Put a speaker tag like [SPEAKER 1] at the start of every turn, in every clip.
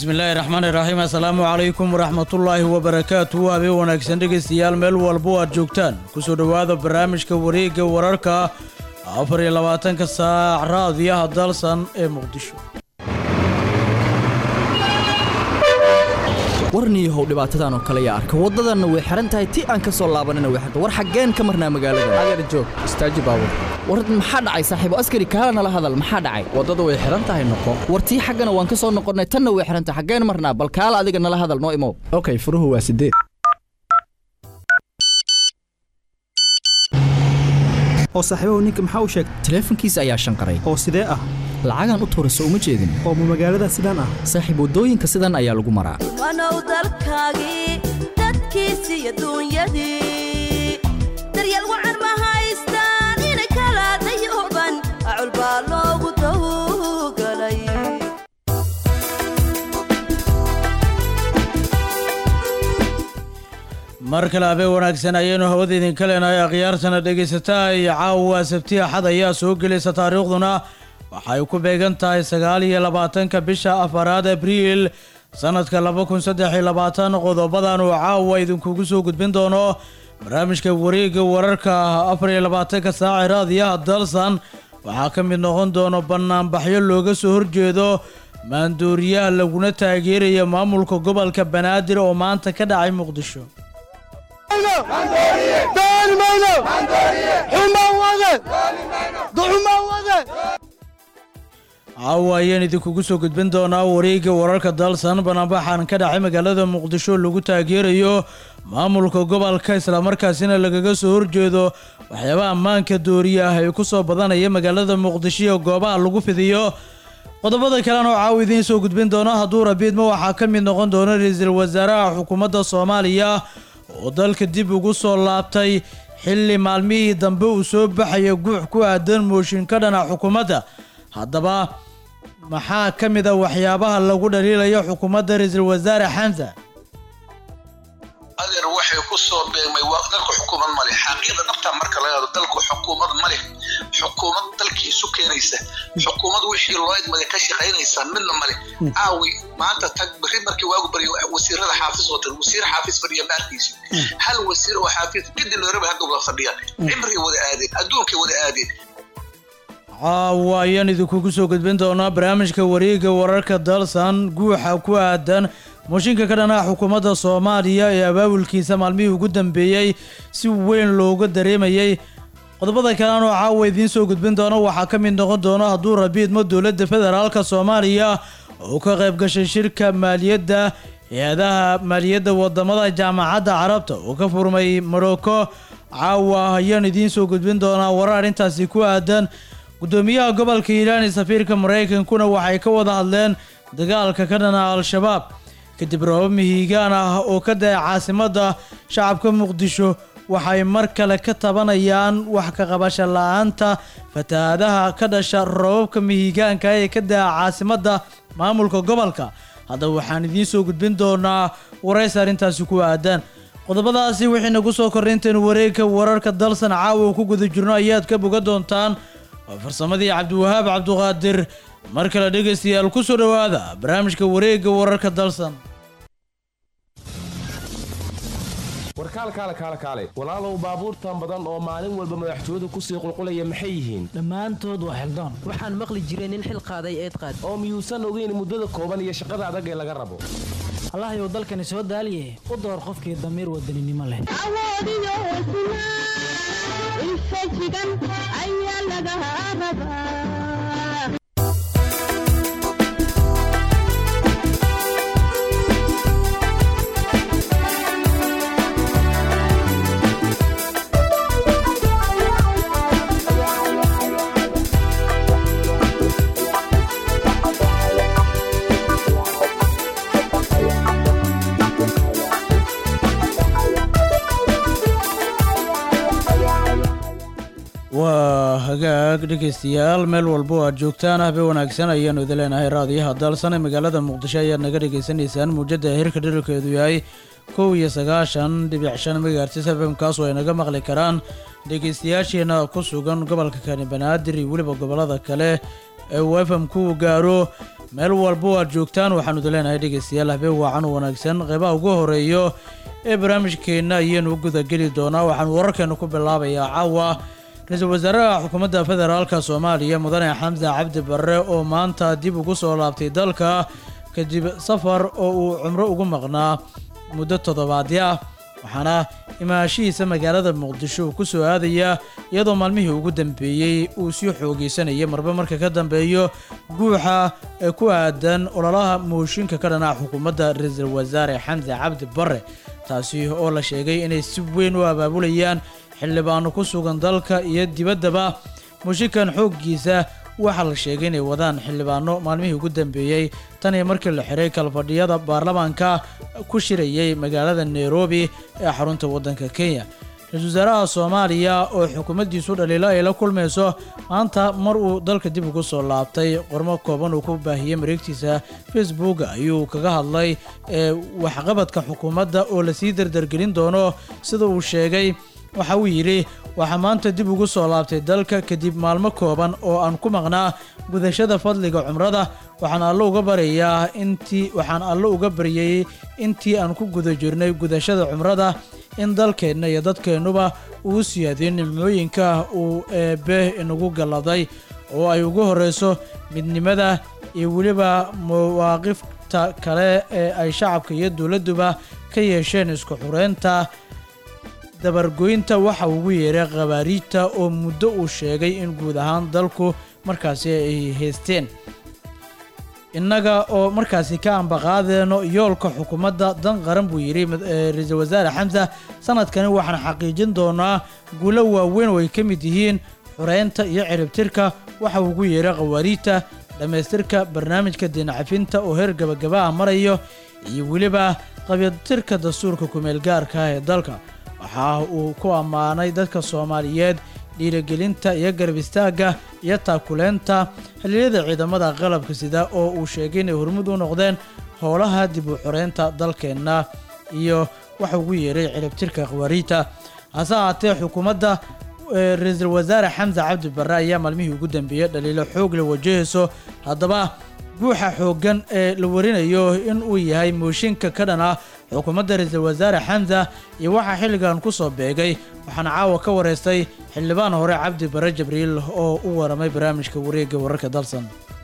[SPEAKER 1] bismillaahi raxmaani raxiim assalaamu calaykum waraxmatullaahi wabarakaatu habeen wanaagsan dhegaystayaal meel walbo aad joogtaan kusoo dhowaada barnaamijka wareegga wararka afar iyo labaatanka saac raadiyaha dalsan ee muqdisho
[SPEAKER 2] warniyahow dhibaatadan oo kale yaa arka waddadanna way xihan tahay ti aan ka soo laabanina way xirta war xaggeen ka marnaa magaalada
[SPEAKER 3] adeer joog istaaji baabur
[SPEAKER 2] war maxaa dhacay saaxiibo askari kaala nala hadal maxaa dhacay
[SPEAKER 3] waddadu way xihan tahay noqo
[SPEAKER 2] war tii xaggana waan ka soo noqonnay tanna way xihan tahay xaggeen marnaa bal kaala adiga nala hadal noo imow
[SPEAKER 3] okay furuhu waa sideed
[SPEAKER 4] oo saaxiibahu ninka maxaa u sheegtay
[SPEAKER 2] taleefankiisa ayaa shanqaray
[SPEAKER 4] oo sidee ah
[SPEAKER 2] lacagaan u tuurayso uma jeedin
[SPEAKER 4] oo ma magaalada sidaan ah
[SPEAKER 2] saaxiib waddooyinka sidan ayaa lagu maraa
[SPEAKER 5] wanow dalkaagii dadkiisii adduunyadii daryeel wacan ma haystaan ina kala dayuban acul baa loogu tawgalay
[SPEAKER 1] mar kale habeen wanaagsan ayaynu hawada idinka leenahay akhyaartana dhegaysataa iyo caawa sabti axad ayaa soo gelaysa taariikhduna waxay ku beegan tahay sagaal iyo labaatanka bisha afaraad abriil sanadka laba kun saddex iyo labaatan qodobadan uu caawa idinkugu soo gudbin doono barnaamijka wareegga wararka afar iyo labaatanka saaci raadiyaha dalsan waxaa ka mid noqon doono banaanbaxyo looga soo horjeedo maandooriyaha laguna taageeraya maamulka gobolka banaadir oo maanta ka dhacay muqdisho caawa ayaan idinkugu soo gudbin doonaa wareegga wararka dalsan banaanbaxan ka dhacay magaalada muqdisho lagu taageerayo maamulka gobolka islamarkaasina lagaga soo horjeedo waxyaabaha ammaanka dooriya ah ee ku soo badanaya magaalada muqdisho iyo goobaha lagu fidiyo qodobada kalena oo caawa idiin soo gudbin doono hadduu rabiidma waxaa ka mid noqon doona ra-iisul wasaaraha xukuumadda soomaaliya oo dalka dib ugu soo laabtay xilli maalmihii dambe uu soo baxaya guux ku aadan mooshin ka dhana xukuumadda haddaba maxaa ka mid a waxyaabaha lagu dhaliilayo xukuumadda ra-iisul wasaare xamsa
[SPEAKER 6] adeer waxay ku soo beegmay waa dalku xukuumad male xaqiiqda dhabta marka laga hado dalku xukuumad male xukuumad dalkii isu keenaysa xukuumad wixii loo idmada ka shaqaynaysa midna male aawi maanta tag berri markii waagu baryo wasiirada xaafis watan wasiir xaafis fadhiya maarkiisa hal wasiir oo xaafis gidi looraba hadda wada fadhiyaan cimrigay wada aadeen adduunkay wada aadeen
[SPEAKER 1] caawa ayaan idinkugu soo gudbin doonaa barnaamijka wareegga wararka dalsan guuxa ku aadan mooshinka ka dhanaha xukuumadda soomaaliya ee abaabulkiisa maalmihii ugu dambeeyey si weyn looga dareemayay qodobada kalena oo caawa idiin soo gudbin doono waxaa ka mid noqon doono hadduu rabiidmo dowladda federaalka soomaaliya oo ka qayb gashay shirka maaliyadda hay-adaha maaliyadda wadamada jaamacadda carabta oo ka furmay morocco caawa ayaan idiin soo gudbin doonaa warar arrintaasi ku aadan gudoomiyaha gobolka hiiraan ee safiirka maraykankuna waxay ka wada hadleen dagaalka ka dhana al-shabaab kadib roobab mihiigaan ah oo ka daya caasimadda shacabka muqdisho waxay mar kale ka tabanayaan wax ka qabasho la-aanta fatahaadaha ka dhasha roobabka mihiigaanka ee ka daya caasimadda maamulka gobolka haddaba waxaan idiin soo gudbin doonaa waraysi arrintaasi ku aadan qodobadaasi wixii nagu soo korray intaynu wareegka wararka dalsan caawa ku guda jirno ayaad ka boga doontaan waa farsamadii cabdiwahaab cabduqaadir mar kale dhegaystayaal ku soo dhowaada barnaamijka wareegga wararka dalsan
[SPEAKER 7] warkaalkaale kaale kaale walaalow baabuurtan badan oo maalin walba madaxtooyadu kusii qulqulaya maxay yihiin
[SPEAKER 8] dhammaantood waa xildaan waxaan maqli jiray nin xil qaaday eed qaad
[SPEAKER 7] oo miyuusan ogeyn muddada kooban iyo shaqada adag ee laga rabo
[SPEAKER 8] allahayow dalkani soo daaliye u door qofkii damiir wadaninimo leh
[SPEAKER 1] waa hagaag dhegaystayaal meel walbo aad joogtaan habeen wanaagsan ayaanu idin leenahay raadiyaha dalsan ee magaalada muqdisho ayaad naga dhagaysanaysaan muujadda heerka dherarkeedu yahay kow iyo sagaashan dhibic shan megahertis fm kaasoo ay naga maqli karaan dhegaystayaasheena ku sugan gobolka kani banaadir iyo weliba gobolada kale ee uu fm ku gaaro meel walbo aad joogtaan waxaanu idin leenahay dhegeystayaal habeen waacan u wanaagsan qeybaha ugu horeeyo ee barnaamijkeenna ayaanu gudageli doonaa waxaanu wararkeenu ku bilaabayaa caawa ra-iisul wasaaraha xukuumadda federaalka soomaaliya mudane xamse cabdi barre oo maanta dib ugu soo laabtay dalka kadib safar oo uu cumro ugu maqnaa muddo toddobaadyo ah waxaana imaashihiisa magaalada muqdisho uu ku soo aadaya iyadoo maalmihii ugu dambeeyey uu sii xoogeysanayay marba marka ka dambeeyo guuxa ee ku aadan ololaha mooshinka ka dhanaca xukuumadda ra-iisul wasaare xamse cabdi barre taasi oo la sheegay inay si weyn u abaabulayaan xildhibaano ku sugan dalka iyo dibaddaba mooshinkan xooggiisa waxaa la sheegay inay wadaan xildhibaano maalmihii ugu dambeeyey tan iyo markii la xiray kalfadhiyada baarlamaanka ku shirayay magaalada nairobi ee xarunta waddanka kenya ra-iisul wasaaraha soomaaliya oo xukuumaddiisu dhaliilo ay la kulmayso maanta mar uu dalka dib ugu soo laabtay qormo kooban uu ku baahiyey mareegtiisa facebook ayuu kaga hadlay ee waxqabadka xukuumadda oo lasii dardargelin doono sida uu sheegay waxa uu yidhi waxaa maanta dib ugu soo laabtay dalka kadib maalmo kooban oo aan ku maqnaa gudashada fadliga cumrada waxaan allo uga baryayaa intii waxaan allo uga baryayey intii aan ku guda jirnay gudashada cumrada in dalkeenna iyo dadkeennuba uu siyaadiyo nimcooyinka uu eebbe inagu galladay oo ay ugu horreyso midnimada iyo weliba mawaaqifta kale ee ay shacabka iyo dowladduba ka yeesheen isku xureynta dabargoynta waxa ugu yeeray khabaariijta oo muddo uu sheegay in guud ahaan dalku markaasi ay haysteen innaga oo markaasi ka ambaqaadeyno yoolka xukuumadda dan qaran buu yidhi ra-iisul wasaare xamsa sanadkani waxaan xaqiijin doonaa guulo waaweyn oo ay ka mid yihiin xureynta iyo ciribtirka waxa ugu yeeray khawaariijta dhammaystirka barnaamijka diinacafinta oo heer gabagabaha marayo iyo weliba qabytirka dastuurka kumeelgaarka ah ee dalka waxa uu ku ammaanay dadka soomaaliyeed dhiirigelinta iyo garab istaagga iyo taakuleynta xilliyada ciidamada qalabka sida oo uu sheegay inay hormud u noqdeen howlaha dib u xoreynta dalkeenna iyo waxa ugu yeeray ciribtirka khawaariijta hase ahaatee xukuumadda ra-iisul wasaare xamse cabdi barre ayaa maalmihii ugu dambeeyey dhaliilo xoog la wajahayso haddaba guuxa xooggan ee la warinayo in uu yahay mooshinka ka dhan ah xukuumadda ra-iisul wasaare xamsa iyo waxaa xilligan ku soo beegay waxaana caawa ka wareystay xildhibaan hore cabdi bare jibriil oo u waramay barnaamijka wareegga wararka dalsan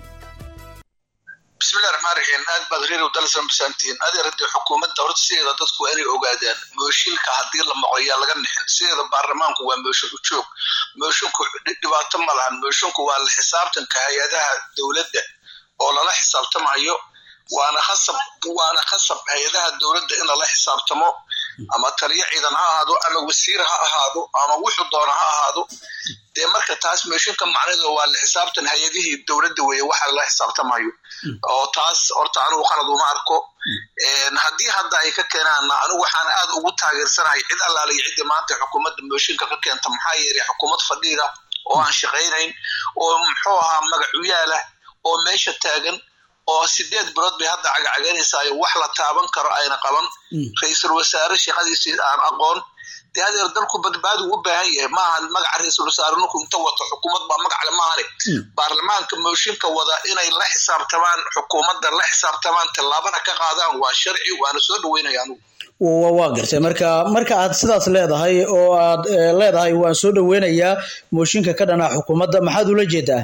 [SPEAKER 6] bismillahi raxmaan raxiim aad baad reer dalsan bisaantihiin adeer haddii xukuumadda horta sideeda dadku waa inay ogaadaan mooshinka haddii la maqlo yaa laga nixin sideeda baarlamaanku waa mooshin u joog moshinku dhibaato ma lahan moshinku waa la xisaabtanka hay-adaha dowladda oo lala xisaabtamayo waana khasab waana khasab hay-adaha dowladda in lala xisaabtamo ama taliyo ciidan ha ahaado ama wasiir ha ahaado ama wuxuu doona ha ahaado dee marka taas meeshinka macnada waa la xisaabtan hay-adihii dowladda weeye waxa lala xisaabtamayo oo taas horta anigu qalad uma arko haddii hadda ay ka keenaan anigu waxaan aad ugu taageersanahay cid allaaliyo ciddii maanta xukuumadda mooshinka ka keenta maxaa yeelay xukuumad fadhiida oo aan shaqaynayn oo muxuu ahaa magacuyaala oo meesha taagan oo sideed bilood bay hadda cagacagaynaysaay wax la taaban karo ayna qaban ra-iisul wasaare shaqadiisii aan aqoon dee adeer dalku badbaadi u baahan yahay maaha magaca ra-iisul wasaare ninku inta wato xukuumad baa magacle maahane baarlamaanka mooshinka wada inay la xisaabtamaan xukuumadda la xisaabtamaan tallaabana ka qaadaan waa sharci waana soo dhaweynaya anugu
[SPEAKER 1] waa gartay marka marka aad sidaas leedahay oo aad leedahay waan soo dhaweynayaa mooshinka ka dhanaa xukuumadda maxaad ula jeedaa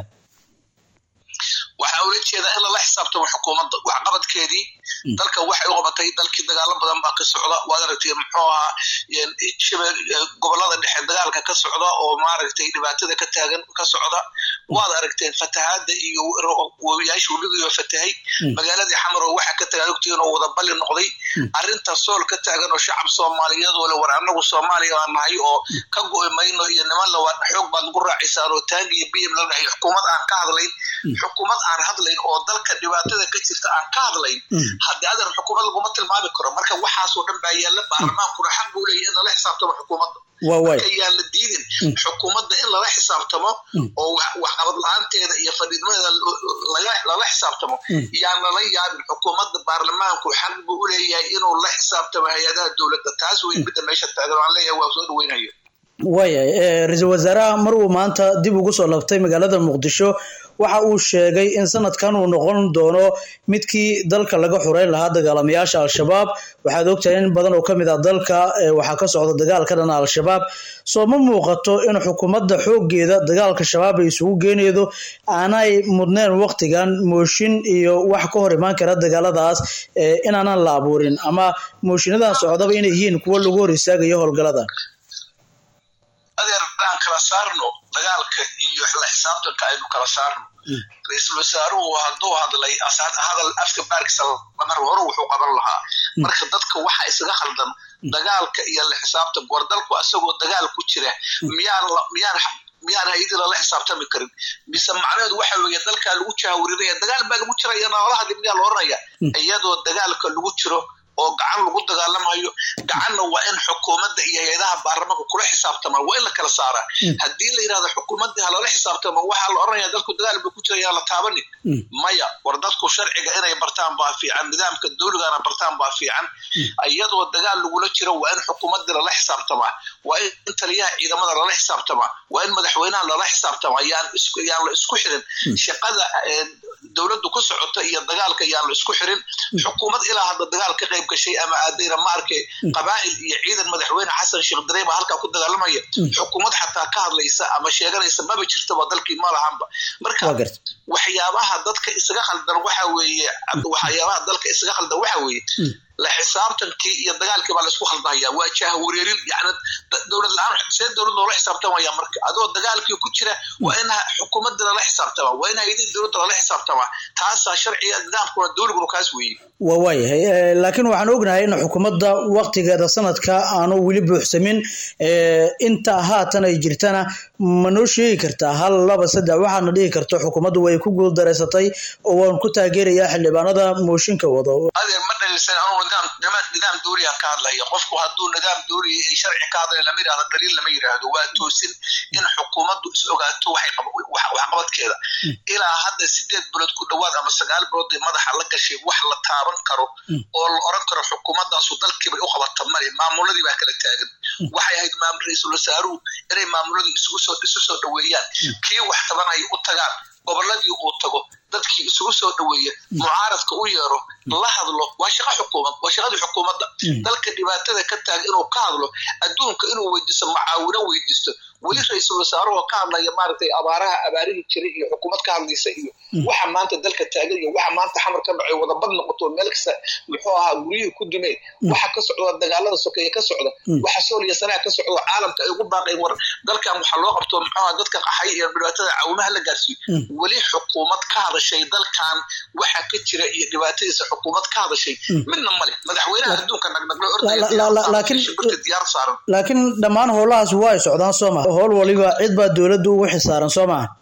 [SPEAKER 6] waxaa ula jeedaa in lala xisaabtamo xukuumadda waxqabadkeedii dalka waxay u qabatay dalkii dagaalo badan baa ka socda waad aragtay muxuu ahaa shabeel gobolada dhexe dagaalka ka socda oo maaragtay dhibaatada ka taagan ka socda waad aragteen fatahaada iyo wabiyaasha webigiiba fatahay magaaladii xamar oo waxa ka tagaan ogtiin oo wada balli noqday arrinta sool ka taagan oo shacab soomaaliyeed oo le war annagu soomaaliya baan nahay oo ka go'i mayno iyo niman la xoog baad ugu raacaysaan oo taangi iyo biyam la dhahay xukuumad aan ka hadlayn xukuumad aan hadlayn oo dalka dhibaatada ka jirta aan ka hadlayn haddii adeer xukuumad laguma tilmaami karo marka waxaasoo dhan baa yaalla baarlamaankuna xaq buu leeyahy in lala xisaabtamo xukuumadda marka yaan la diidin xukuumadda in lala xisaabtamo oo waxqabad la-aanteeda iyo fadhiidmadeeda lala xisaabtamo yaan lala yaabin xukuumadda baarlamaanku xaq buu u leeyahay inuu la xisaabtamo hay-adaha dowladda taas wey midda meesha taagan aan leeyahay waa soo dhaweynayo
[SPEAKER 1] waayahay eh, ra-iisul wasaaraha mar uu maanta dib ugu soo labtay magaalada muqdisho waxa uu sheegay in sanadkan uu noqon doono midkii dalka laga xureyn lahaa dagaalamayaasha al-shabaab waxaad ogtahay in badan oo kamid ah dalka eh, waxaa ka socda dagaal ka dhana al-shabaab soo ma muuqato in xukuumadda xoogeeda dagaalka shabaab ay isugu geenaydo aanay mudneen waqtigan mooshin iyo wax ka hor imaan kara dagaaladaas eh, inaanan la abuurin ama mooshiinadan socdaba inay yihiin kuwo lagu hor istaagayo howlgaladan
[SPEAKER 6] adeer aan kala saarno dagaalka iyo la xisaabtanka aynu kala saarno ra-iisul wasaaruhu hadduu hadlay asaad hadal afka baarkiisa lamar hore wuxuu qaban lahaa marka dadka waxa isaga khaldan dagaalka iyo la xisaabtan war dalku asagoo dagaal ku jira miyaan la- miyaan miyaan hay-adii lala xisaabtami karin mise macnaheedu waxa weeye dalkaa lagu jahawrinaya dagaal baa lagu jiraya noolahadi miyaa la oranaya iyadoo dagaalka lagu jiro oo gacan lagu dagaalamayo gacanna waa in xukuumadda iyo hay-adaha baarlamaanka kula xisaabtama waa in la kala saaraa haddii la yidhahdo xukuumaddii halala xisaabtama waxaa la oranaya dalku dagaal buu ku jira yaa la taabanin maya war dadku sharciga inay bartaan baa fiican nidaamka dawligana bartaan baa fiican iyadoo dagaal lagula jiro waa in xukuumaddii lala xisaabtamaa waa in taliyaha ciidamada lala xisaabtamaa waa in madaxweynaha lala xisaabtamaa yaan isku yaan la isku xirin shaqada eh, dowladdu ku socota iyo dagaalka yaan la isku xirin xukuumad ilaa hadda dagaal ka qayb gashay ama aadayna ma arkay qabaa'il iyo ciidan madaxweyne xasan sheekh darey baa halkaa ku dagaalamaya xukuumad xataa ka hadlaysa ama sheeganaysa maba jirtaba dalkii ma lahanba marka
[SPEAKER 1] waa garta
[SPEAKER 6] waxyaabaha dadka isaga khaldan waxa weeye waxyaabaha dalka isaga khaldan waxa weeye la xisaabtankii iyo dagaalkii baa laisku khaldahaya waa jahwareerin yani da- dowlad la-aan see dowlad loola xisaabtamaya marka adoo dagaalkii ku jira waa in ha- xukuumadda lala xisaabtamaa waa in hay-adihii dowladda lala xisaabtamaa taasaa sharciga nidaamkuna dowliguna kaas weeye
[SPEAKER 1] waa waayahay Eh, laakiin waxaan ognahay in xukuumadda waqtigeeda sanadka aanu weli buuxsamin Eh, inta haatan ay jirtana ma noo sheegi kartaa hal laba saddex waxaadna dhihi karto xukuumaddu way ku guuldareysatay oo waan ku taageerayaa xildhibaanada mooshinka wado
[SPEAKER 6] adeer ma dhalisan anuu nidaam nidaam- nidaam dowliyan ka hadlaya qofku hadduu nidaam dowli ay sharci ka hadlaya lama yidhahdo dhaliil lama yidhaahdo waa toosin in xukuumaddu is ogaato waxay qab- wax- waxqabadkeeda ilaa hadda sideed bilood ku dhowaad ama sagaal bilood ay madaxa la gashay wax la taaban karo oo la oran karo xukuumaddaasu dalkiibay u qabata male maamuladii baa kala taagan waxay ahayd maamul ra-iisul wasaaruhu inay maamuladii isugu soo isu soo dhoweeyaan kii wax tabanaya u tagaan goboladii uu tago dadkii isugu soo dhoweeya mucaaradka u yeero la hadlo waa shaqa xukuumad waa shaqadii xukuumadda dalka dhibaatada ka taaga inuu ka hadlo adduunka inuu weydiisto macaawino weydiisto weli ra-iisul wasaaruhu ka hadlaya maaragtay abaaraha abaarihii jiray iyo xukuumad ka hadlaysa iyo waxa maanta dalka taagan iyo waxa maanta xamar ka dhacay wadabad noqoto meel kasta muxuu ahaa guryihii ku dumeen waxa ka socda dagaalada sokeeye ka socda waxa sooliya sanaha ka socda caalamka ay ugu baaqeen war dalkan waxa loo qabto muxuu ahaa dadka qaxay iyo dhibaatada cawinaha la gaarsiiyo weli xukuumad ka hadashay dalkan waxa ka jira iyo dhibaatadiisa xukuumad ka hadashay midna male madaxweynaha adduunka nagnaglo
[SPEAKER 1] La- la- la- laakiin-
[SPEAKER 6] ordaya diyaar saaran
[SPEAKER 1] laakiin dhammaan howlahaas waa ay socdaan soo maha howl waliba cid baa dowladdu ugu xisaaran soo maha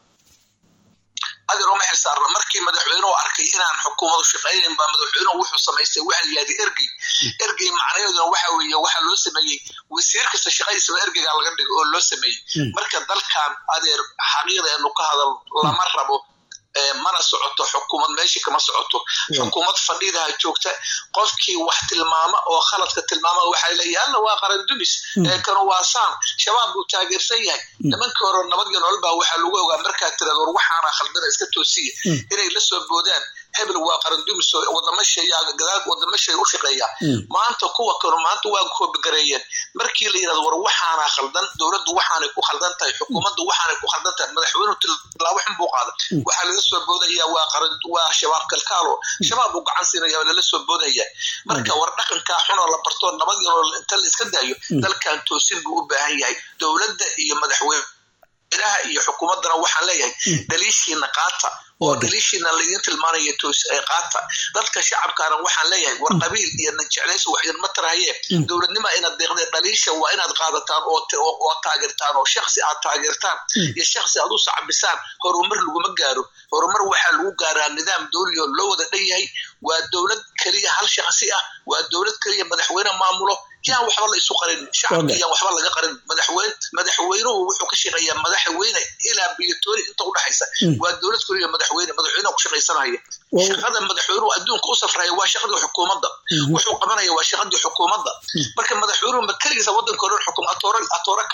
[SPEAKER 6] adeer uma xilsaarna markii madaxweynuhu arkay inaan xukuumadu shaqaynayn baa madaxweynuhu wuxuu samaystay waxa la yihahda ergey ergey macnaheeduna waxa weeye waxaa loo sameeyey wasiir kasta shaqadiisaba ergeygaa laga dhigay oo loo sameeyey marka dalkan adeer xaqiiqda enu ka hadal lama rabo ee mana socoto xukuumad meeshii kama socoto xukuumad fadhiidaha joogta qofkii wax tilmaama oo khaladka tilmaama waxaa leeyahay alla waa qaran dumis ee kanu waa saan shabaab buu taageersan yahay nimankii hore nabad iyo nolol baa waxaa lagu ogaa markaa tirada war waxaana khaldana iska toosiya inay la soo boodaan hebel waa qaran dumis oo wadamo sheeyaa gadaal wadamo sheey u shaqeeya maanta kuwa kanu maanta waa koobigareeyeen markii la yidhahdo war waxaana khaldan dowladdu waxaanay ku khaldan tahay xukuumaddu waxaanay ku khaldan tahay madaxweynuhu tilaabo xun buu qaada waxaa laga soo boodaya waa qaran waa shabaab kalkaalo shabaab uu gacan siinaya oo lala soo boodaya marka war dhaqankaa xun oo la barto nabad iyo nolol inta la iska daayo dalkan toosin buu u baahan yahay dowladda iyo madaxweyne ilaha iyo xukuumaddana waxaan leeyahay dhaliishiina qaata oo dhaliishiina laydin tilmaanaya toos ee qaata dadka shacabkaana waxaan leeyahay war qabiil iyo najeclayso wax idinma tarahaye dowladnima inaad deeqdeen dhaliisha waa inaad qaadataan oo t- oo oo taageertaan oo shaksi aad taageertaan iyo shaksi aad u sacbisaan horumar laguma gaaro horumar waxaa lagu gaaraa nidaam dowli oo loo wada dhan yahay waa dowlad keliya hal shaksi ah waa dowlad keliya madaxweyne maamulo yaan waxba la isu qarin shacabka yaan waxba laga qarin madaxweyne madaxweynuhu wuxuu ka shaqeeyaa madaxweyne ilaa biyotoori inta udhaxaysa waa dowlad keliya madaxweyne madaxweynaha ku shaqaysanaya shaqada madaxweynuhu adduunka u safraya waa shaqadii xukuumadda wuxuu qabanaya waa shaqadii xukuumadda marka madaxweynuhu ma keligiisa wadanka o dhan xukum atoore atoore ka ah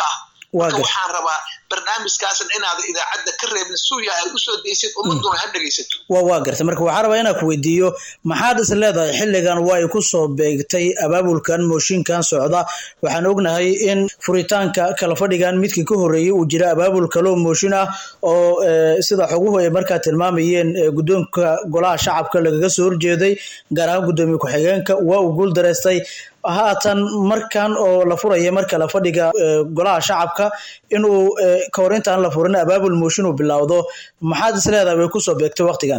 [SPEAKER 1] Waa
[SPEAKER 6] marka
[SPEAKER 1] gar-
[SPEAKER 6] waxaan rabaa barnaamijkaasan inaad idaacadda ka reebin suuya aad usoo deysid ummaduna ha dhegaysato
[SPEAKER 1] waa waa gartay marka waxaa rabaa inaan ku weydiiyo maxaad is leedahay xilligan waa ay ku soo beegtay abaabulkan mooshinkan socda waxaan ognahay in furitaanka kala fadhigan midkii ka horreeyey uu jira abaabul kaloo mooshin ah oo eh, sida xoguhu ay markaa tilmaamayeen eh, guddoonka golaha shacabka lagaga soo horjeeday gaar ahaan guddoomiye ku-xigeenka waa uu guul dareystay haatan markan oo la furaya marka la fadhiga eh, golaha shacabka inuu eh, ka hor intaan la furin abaabul mooshin uu bilowdo maxaad is leedahay way kusoo beegtay waqtigan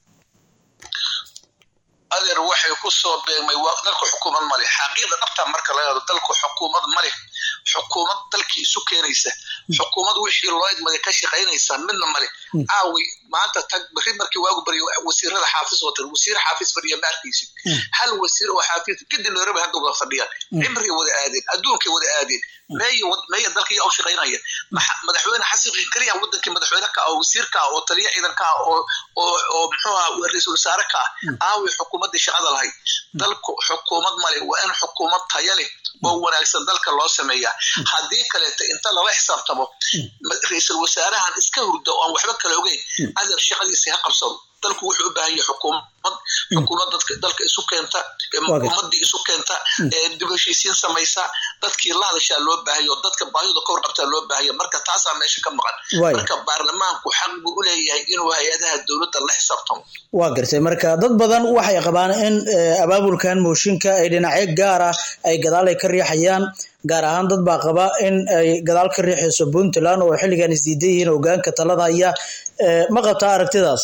[SPEAKER 6] adeer waxay ku soo beegmay waa dalku xukuumad male xaqiiqda dhabta marka laga hado dalku xukuumad male xukuumad dalkii isu keenaysa xukuumad wixii loo idmada ka shaqaynaysa midna male caawi maanta tag beri markii waagu baryo wasiirada xaafis watan wasiir xaafis fadhiya ma arkaysid hal wasiir oo xaafis kadib nairobi hadda wada fadhiyaan cimrigay wada aadeen adduunkay wada aadeen meeya wad- meeya dalka yaa u shaqaynaya Maxa- madaxweyne xasan sheikh keliya wadankii madaxweyne ka ah oo wasiir ka ah oo taliya ciidan ka ah oo oo oo muxuu ahaa ra-iisul wasaare ka ah aawi xukuumaddii shaqada lahayd dalku xukuumad male waa in xukuumad taya leh oo wanaagsan dalka loo sameeyaa haddii kaleeto inta lala xisaabtamo ma- ra-iisul wasaarahan iska hurda oo aan waxba kale ogeyn adeer shaqadiisa ha qabsado dalku wuxuu u baahan yahay xukuumad xukuumad dadka dalka isu keenta ee
[SPEAKER 1] Waa gartay.
[SPEAKER 6] ummadii isu keenta ee dib heshiisiin samaysa dadkii la hadashaa loo baahayo dadka baahida ka warqabtaa loo baahaya marka taasaa meesha ka maqan
[SPEAKER 1] Waay.
[SPEAKER 6] marka baarlamaanku xaq buu u leeyahay inuu hay-adaha dowladda la xisaabtamo
[SPEAKER 1] waa gartay marka dad badan waxay qabaan in eh, abaabulkan mooshinka ay dhinacyo gaar ah ay gadaal ay ka riixayaan gaar ahaan dad baa qaba in ay gadaal ka riixayso puntland oo xilligan isdiidan yihiin hogaanka talada haya Eh, ma qabtaa aragtidaas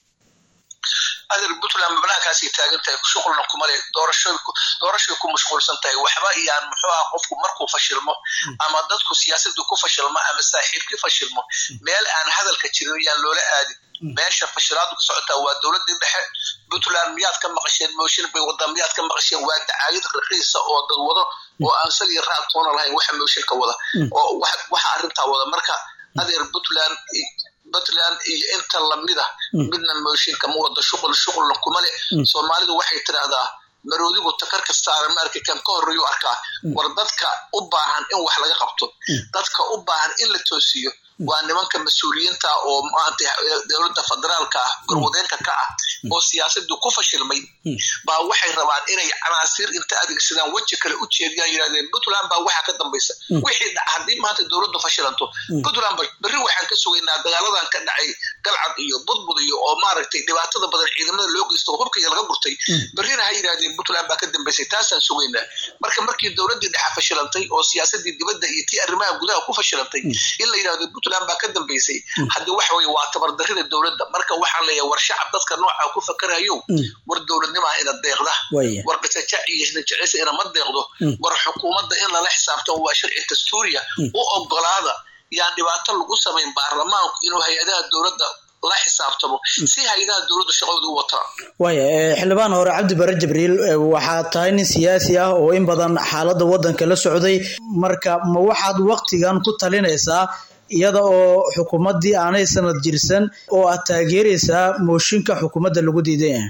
[SPEAKER 6] adeer puntland mabnaankaasay taagan tahay shuqulna kuma leh doorasho doorashay ku mashquulsan tahay waxba iyaan muxuu ah qofku markuu fashilmo ama dadku siyaasaddu ku fashilmo ama saaxiibkii fashilmo meel aan hadalka jirin yaan loola aadin meesha fashilaadu ka socotaa waa dowladii dhexe puntland miyaad ka maqasheen mooshin bay wadaa miyaad ka maqasheen waa dacaayad raqiisa oo dad wado oo aan sal iyo raad toona lahayn waxa mooshinka wada oo wax- waxa arrintaa wada marka adeer puntland puntland iyo inta lamida midna mooshinka ma wado shuqul shuqulna kuma le soomaalidu waxay tidhaahdaa maroodigu takarka saara maarka kan ka horreeyu arkaa war dadka u baahan in wax laga qabto dadka u baahan in la toosiyo waa nimanka mas-uuliyiinta oo maanta dowladda federaalka ah garwadeenka ka ah oo siyaasadu ku fashilmay baa waxay rabaan inay canaasiir inta adeegsadaan weji kale u jeediyaan yidhahdeen puntland baa waxaa ka dambaysa wixii dhac haddii maanta dowladdu fashilanto puntland ba berri waxaan ka sugaynaa dagaaladan ka dhacay galcad iyo budbud iyo oo maaragtay dhibaatada badan ciidamada loo geysto oo hubkaiyo laga gurtay berrina ha yidhahdeen puntland baa ka dambaysay taasaan sugaynaa marka markii dowladdii dhexe fashilantay oo siyaasadii dibadda iyo tii arrimaha gudaha ku fashilantay in la yidhahdo puntland baa ka dambaysay haddii waxa weye waa tabardarrida dowladda marka waxaan leeyahay war shacab dadka nooca ku fakarayo war dowladnimaa ina deeqda
[SPEAKER 1] Waya.
[SPEAKER 6] war qajajac iyo isnajeceysa inama deeqdo war xukuumadda in lala xisaabtamo waa sharci dastuuriya u ogolaada yaan dhibaato lagu samayn baarlamaanku inuu hay-adaha dowladda la xisaabtamo si hay-adaha dowladda shaqadooda u wataan
[SPEAKER 1] waaya eh, xildhibaan hore cabdi bare jibriil eh, waxaad tahay nin siyaasi ah oo in badan xaaladda waddanka la socday marka ma waxaad waqtigan ku talinaysaa iyada oo xukuumaddii aanay sanad jirsan oo aad taageeraysaa mooshinka xukuumadda lagu diidan yahay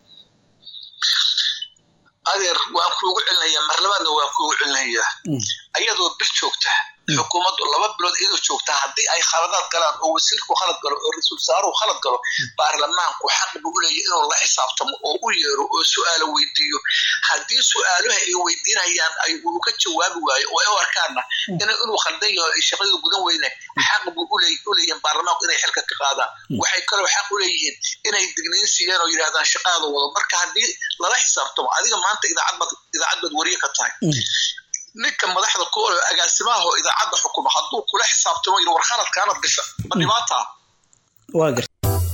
[SPEAKER 6] adeer waan kuugu celinayaa marlabaadna waan kuugu celinayaa ayadoo bil joogta xukuumaddu laba bilood iyadoo joogta haddii ay khaladaad galaan oo wasiirku khalad galo oo ra-iisul wasaaruhu khalad galo baarlamaanku xaq buu u leeyahay inuu la xisaabtamo oo u yeero oo su-aalo weydiiyo haddii su-aaluha ay weydiinayaan ay uu ka jawaabi waayo oo ay u arkaana in- inuu khaldan yaho ay shaqadii gudan weyne xaq buu u leey- u leeyihin baarlamaanku inay xilka ka qaadaan waxay kaloo xaq u leeyihiin inay digniin siiyaan oo yidhahdaan shaqaada wado marka haddii lala xisaabtamo adiga maanta idaacad baad idaacad baad wariye ka tahay ninka madaxda ku oo agaasimaha oo idaacadda xukuma hadduu kula xisaabtamo yidhi war khaladkaanad gasha ma dhibaataa
[SPEAKER 1] waa garta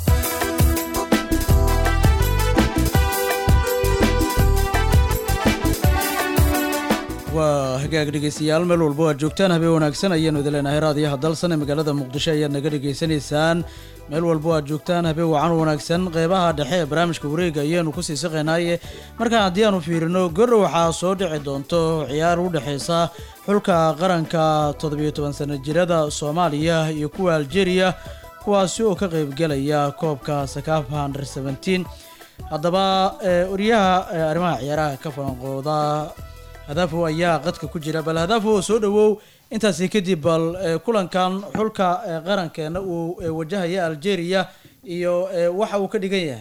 [SPEAKER 1] waa hagaag dhegeystayaal meel walba oo aad joogtaan habeen wanaagsan ayaanu idin leenahay raadiyaha dalsan ee magaalada muqdisho ayaad naga dhegeysanaysaan meel walba oo aad joogtaan habeen wacan wanaagsan qeybaha dhexe ee barnaamijka wareega ayaanu kusii siqaynaaye markaan haddii aanu fiirino gordhow waxaa soo dhici doonto ciyaar u dhexeysa xulka qaranka toddobiyo toban sano jirada soomaaliya iyo kuwa algeria kuwaasi oo ka qeybgelaya koobka sakafa under seventeen haddaba eh, wariyaha eh, arrimaha ciyaaraha ka falanqooda hadaafow ayaa qadka ku jira bal hadaafow soo dhawow intaasi kadib bal eh, kulankan xulka eh, qarankeena uu eh, wajahaya algeria iyo eh, waxa uu ka dhigan yahay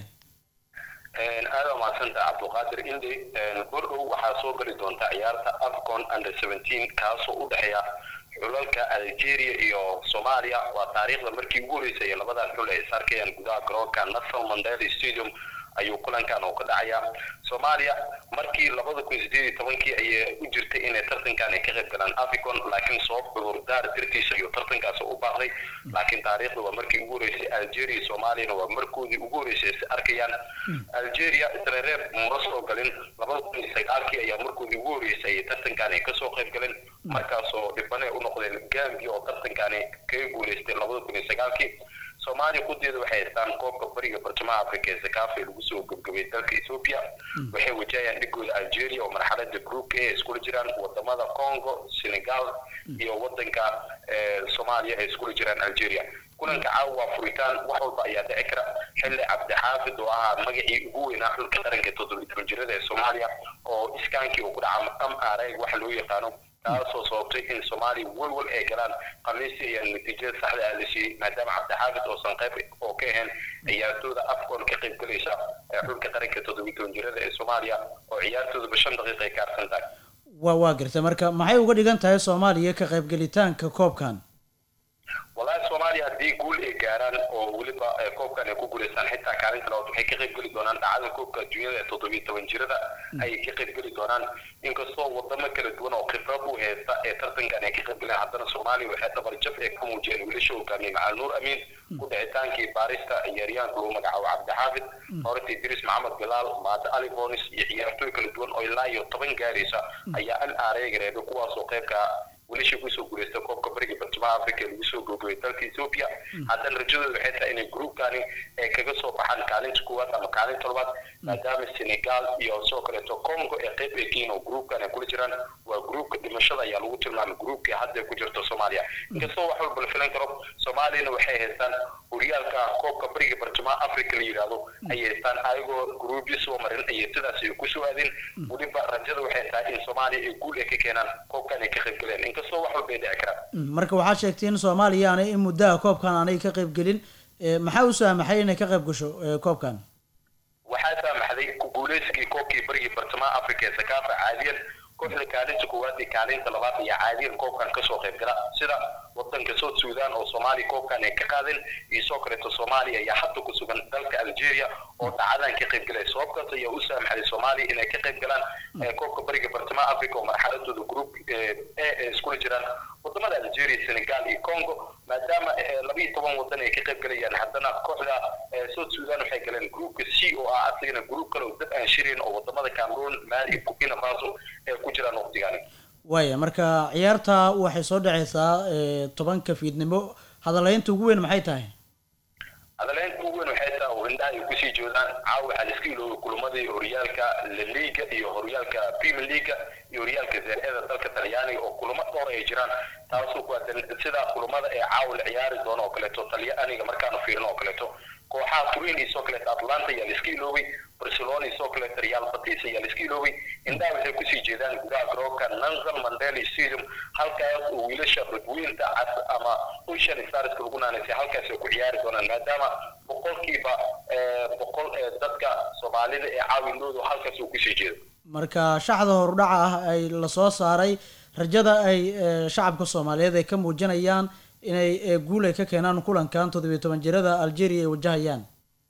[SPEAKER 9] aada waa mahadsanta cabdulqaadir indi bordhow waxaa soo geli doonta ciyaarta afcon under seventeen kaasoo u dhexeeya xulalka algeria iyo soomaaliya waa taariikhda markii ugu horeysay ee labadan xul ay is arkayaan gudaha garoonka nelson mandela stadium ayuu kulankan oo ka dhacaya soomaaliya markii labada kun sideed iyo tobankii ayay u jirtay inay tartankan ay ka qayb galaan afcon laakiin sabab cudurdaar dartiisa ayuu tartankaas u baaqday laakiin taariikhda waa markii ugu horeysay algeria iyo soomaaliyana waa markoodii ugu horeysay is arkayaan algeria isreereeb ma soo galin labada kun iyo sagaalkii ayaa markoodii ugu horeysay ay tartankan ay kasoo qayb galeen markaasoo dhibane u noqdeen gambia oo tartankani kaga guuleystay labada kun iyo sagaalkii soomaaliya kudeeda waxay haystaan koobka bariga bartamaha afrika ee sakaafa ee lagu soo gebgabay dalka ethiopia waxay wajahayaan dhigooda algeria oo marxalada groupka ee iskula jiraan wadamada congo senegal iyo wadanka eh, soomaaliya ay iskula jiraan algeria kulanka caawa waa furitaan wax walba ayaa dhici kara xilli cabdixaafid oo ahaa magacii ugu weynaa xulka qaranka toddobiyi toban jirada ee soomaaliya oo iskaankii uu ku dhaca m r a wax loo yaqaano taasoo sababtay in soomaaliya walwal ay galaan khamiistii ayaa natiijada saxda ah la siiyey maadaama cabdixaafid oosan qayb oo ka ahayn ciyaartooda afcon ka qayb galaysa ee xulka qaranka toddobiyi toban jirada ee soomaaliya oo ciyaartoodaba shan daqiiqa ay ka harsan tahay
[SPEAKER 1] waa waa gartay marka maxay uga dhigan tahay soomaaliya ka qaybgelitaanka koobkan
[SPEAKER 9] walahi soomaaliya haddii guul ay gaaraan oo weliba eh, koobkan ay ku guuleystaan xitaa kaalinta labaad waxay ka qayb geli doonaan dhacdada koobka adduunyada ee toddobiyi toban jirada ayay ka qayb geli doonaan inkastoo wadamo kala duwan oo khibrad u haysta ee tartankan ay ka qayb galeen haddana soomaaliya waxay dhabarjab ay ka muujiyeen wiilasha hogaamiyey macal nuur amiin ku dhicitaankii baarista ciyaaryahanka lagu magacaabo cabdixaafid horta idris maxamed bilaal maade ali bonis iyo ciyaartooy kala duwan oo ilaa iyo toban gaaraysa ayaa an aareyga reebay kuwaasoo qaybka wiilashii kusoo guuleystay koobka bariga bartamaha africa ee lagu soo gogobay dalka ethiopia haddana rajadooda waxay tahay inay groupkani ay kaga soo baxaan kaalinta koowaad ama kaalinta labaad maadaama senegal iyo sidoo kaleeto congo ee qayb ay kiin oo groupkan ay kula jiraan waa groupka dhimashada ayaa lagu tilmaamay groupkii hadda ay ku jirto soomaaliya inkastoo wax walba la filan karo soomaaliyana waxay haystaan horyaalka koobka bariga bartamaha africa la yidhaahdo ayay haystaan ayagoo groupyo soo marin ayay sidaas ay kusoo aadeen weliba rajada waxay tahay in soomaaliya ay guul ay ka keenaan koobkan ay ka qayb galeen inkastoo wax walba ay dhici karaan
[SPEAKER 1] Mm, marka waxaad sheegtay in soomaaliya aanay in muddaha koobkan aanay ka qaybgelin Eh, maxaa u saamaxay inay ka qayb gasho eh, koobkan
[SPEAKER 9] waxaa saamaxday ku guuleysigii koobkii barigii bartamaha africa ee sakaafa caadiyan kooxda kaalinta koowaad iyo kaalinta labaad ayaa caadiyan koobkan kasoo qayb gala sida wadanka south sudan oo soomaaliya koobkan ay ka qaadeen iyo soo kaleeto soomaaliya ayaa hadda ku sugan dalka algeria oo dhacdadan ka qayb galay sababtaas ayaa u saamaxday soomaaliya inay ka qayb galaan eh, koobka bariga bartamaha africa oo marxaladooda group eh, a ay iskula jiraan wadamada algeria senegal iyo congo maadaama eh, laba iyo toban wadan ay ka qayb galayaan haddana kooxda eh, south sudan waxay galeen groupka c oo ah asagana group kale oo dad aan shirayn oo wadamada cameroon mali iyo burkina faso ay ku jiraan waqtigani
[SPEAKER 1] waaya marka ciyaarta waxay soo dhacaysaa eh, tobanka fiidnimo hadalaynta ugu weyn maxay tahay
[SPEAKER 9] hadaleynta ugu weyn waxay tahay oo indhaha ay kusii joodaan caawa waxaa laiska iloobay kulamadii horyaalka la liga iyo horyaalka premier leaga iyo horyaalka zeerada dalka talyaaniga oo kulamo dhowr ay jiraan taasoo ku aadan sida kulamada ee caawa la ciyaari doono oo kaleeto talyaaniga markaanu fiirino oo kaleeto kooxaha turin iyo soo kaleeto atlanta ayaa laiska iloobay barcelona iyo soo kaleeto real batis ayaa laiska iloobay indhaha waxay kusii jeedaan gudaha garoonka nelson mandela stadium halkaas oo wiilasha badweynta cas ama ocean starska lagu naanaysay halkaas ay ku ciyaari doonaan maadaama boqolkiiba eh, boqol ee dadka soomaalida ee caawinoodu halkaas uu kusii jeedo
[SPEAKER 1] marka shaxda horudhaca ah ay lasoo saaray rajada ay eh, shacabka soomaaliyeed ay ka muujinayaan inay eh, guul ay ka keenaan kulankan toddobiyo toban jirada algeria ay wajahayaan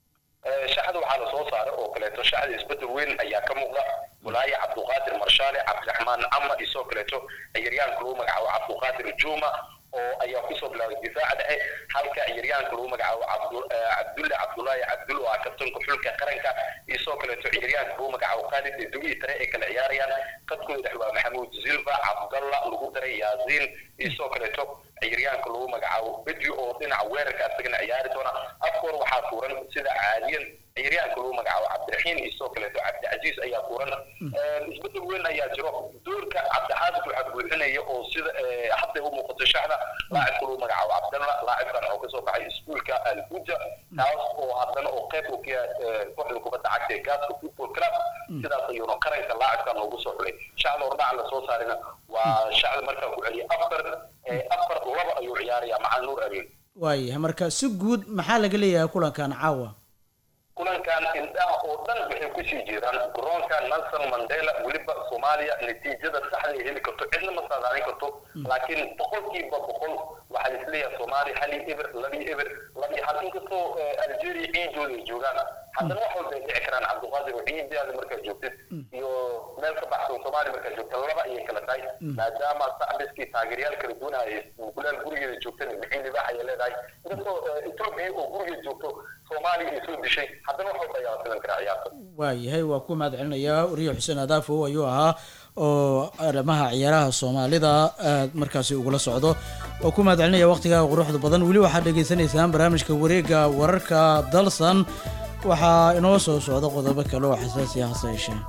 [SPEAKER 9] Eh, shaxda waxaa lasoo saaray oo kaleeto shaxda isbedel weyn ayaa ka muuqda walaaye cabduqaadir marshaale cabdiraxmaan cama iyo soo kaleeto ciyaaryahanka lagu magacaabo cabduqaadir juma oo ayaa kusoo bilaabay difaaca dhexe halka ciyaaryahanka lagu magacaabo cabdu- eh, cabdulle cabdulaahi cabdul oo ah kabtanka xulka qaranka iyo soo kaleeto ciyaaryahanka lagu magacaabo khaalid ee dugi tare ay kala ciyaarayaan qadkooda dhex waa maxamuud zilva cabdalla lagu daray yaasiin iyo soo kaleeto ciyaaryahanka lagu magacaabo bedri oo dhinaca weerarka asagana ciyaari doona afkoor waxaa tuuran sida caadiyan ciyaaryahanka lagu magacaabo cabdiraxiim iyo sidoo kaleeto cabdicasiis ayaa tuuran isbedel weyn ayaa jiro doorka cabdixaafid waxaa buuxinaya oo sida eh, hadda u muuqato shaxda laacibka lagu magacaabo cabdalla laacibkan oo kasoo baxay iskuulka albuja taas oo haddana oo qayb uu ka yahay eh, kooxda kubadda cagta ee gaaska football club sidaas ayuuna qaranka laacibkan loogu soo xulay shacda hordhaca lasoo saarina waa shacda markaa ku celiya afar eh, afar laba ayuu ciyaaraya macal nuur amin
[SPEAKER 1] waayahay marka si guud maxaa laga leeyahay kulankan caawa
[SPEAKER 9] kulankan indhaha oo dhan waxay kusii jeedaan garoonka nelson mandela weliba soomaaliya natiijada saxda ay heli karto cidna ma saadaalin karto laakiin boqolkiiba boqol waxaa isleeyahay soomaaliya hal iyo eber laba iyo eber laba iyo hal inkastoo eh, algeria ciidooda ay joogaan haddana wax walba ay dhici karaan cabdiqaadir oo ciidaada markaad joogtid iyo meel ka baxsan soomaaliya markaad joogta laba ayay kala tahay maadaama sacbiskii taageeryaal kala duwanaya gulaal gurigeeda joogtana bixin libaax ayay leedahay inkastoo eh, etoobiya oo gurigeeda joogto soomaaliya ay soo dishay haddana wax walba ayaa la filan karaa ciyaarta
[SPEAKER 1] waayahay waa ku mahad celinayaa wariye xuseen adaafow ayuu ahaa oo arrimaha ciyaaraha soomaalida aad markaasi ugula socdo oo ku mahad celinaya waqtigaa quruxda badan weli waxaad dhagaysanaysaan barnaamijka wareega wararka dalsan waxaa inoo soo socda qodobo kale oo xasaasi ah hase yeeshee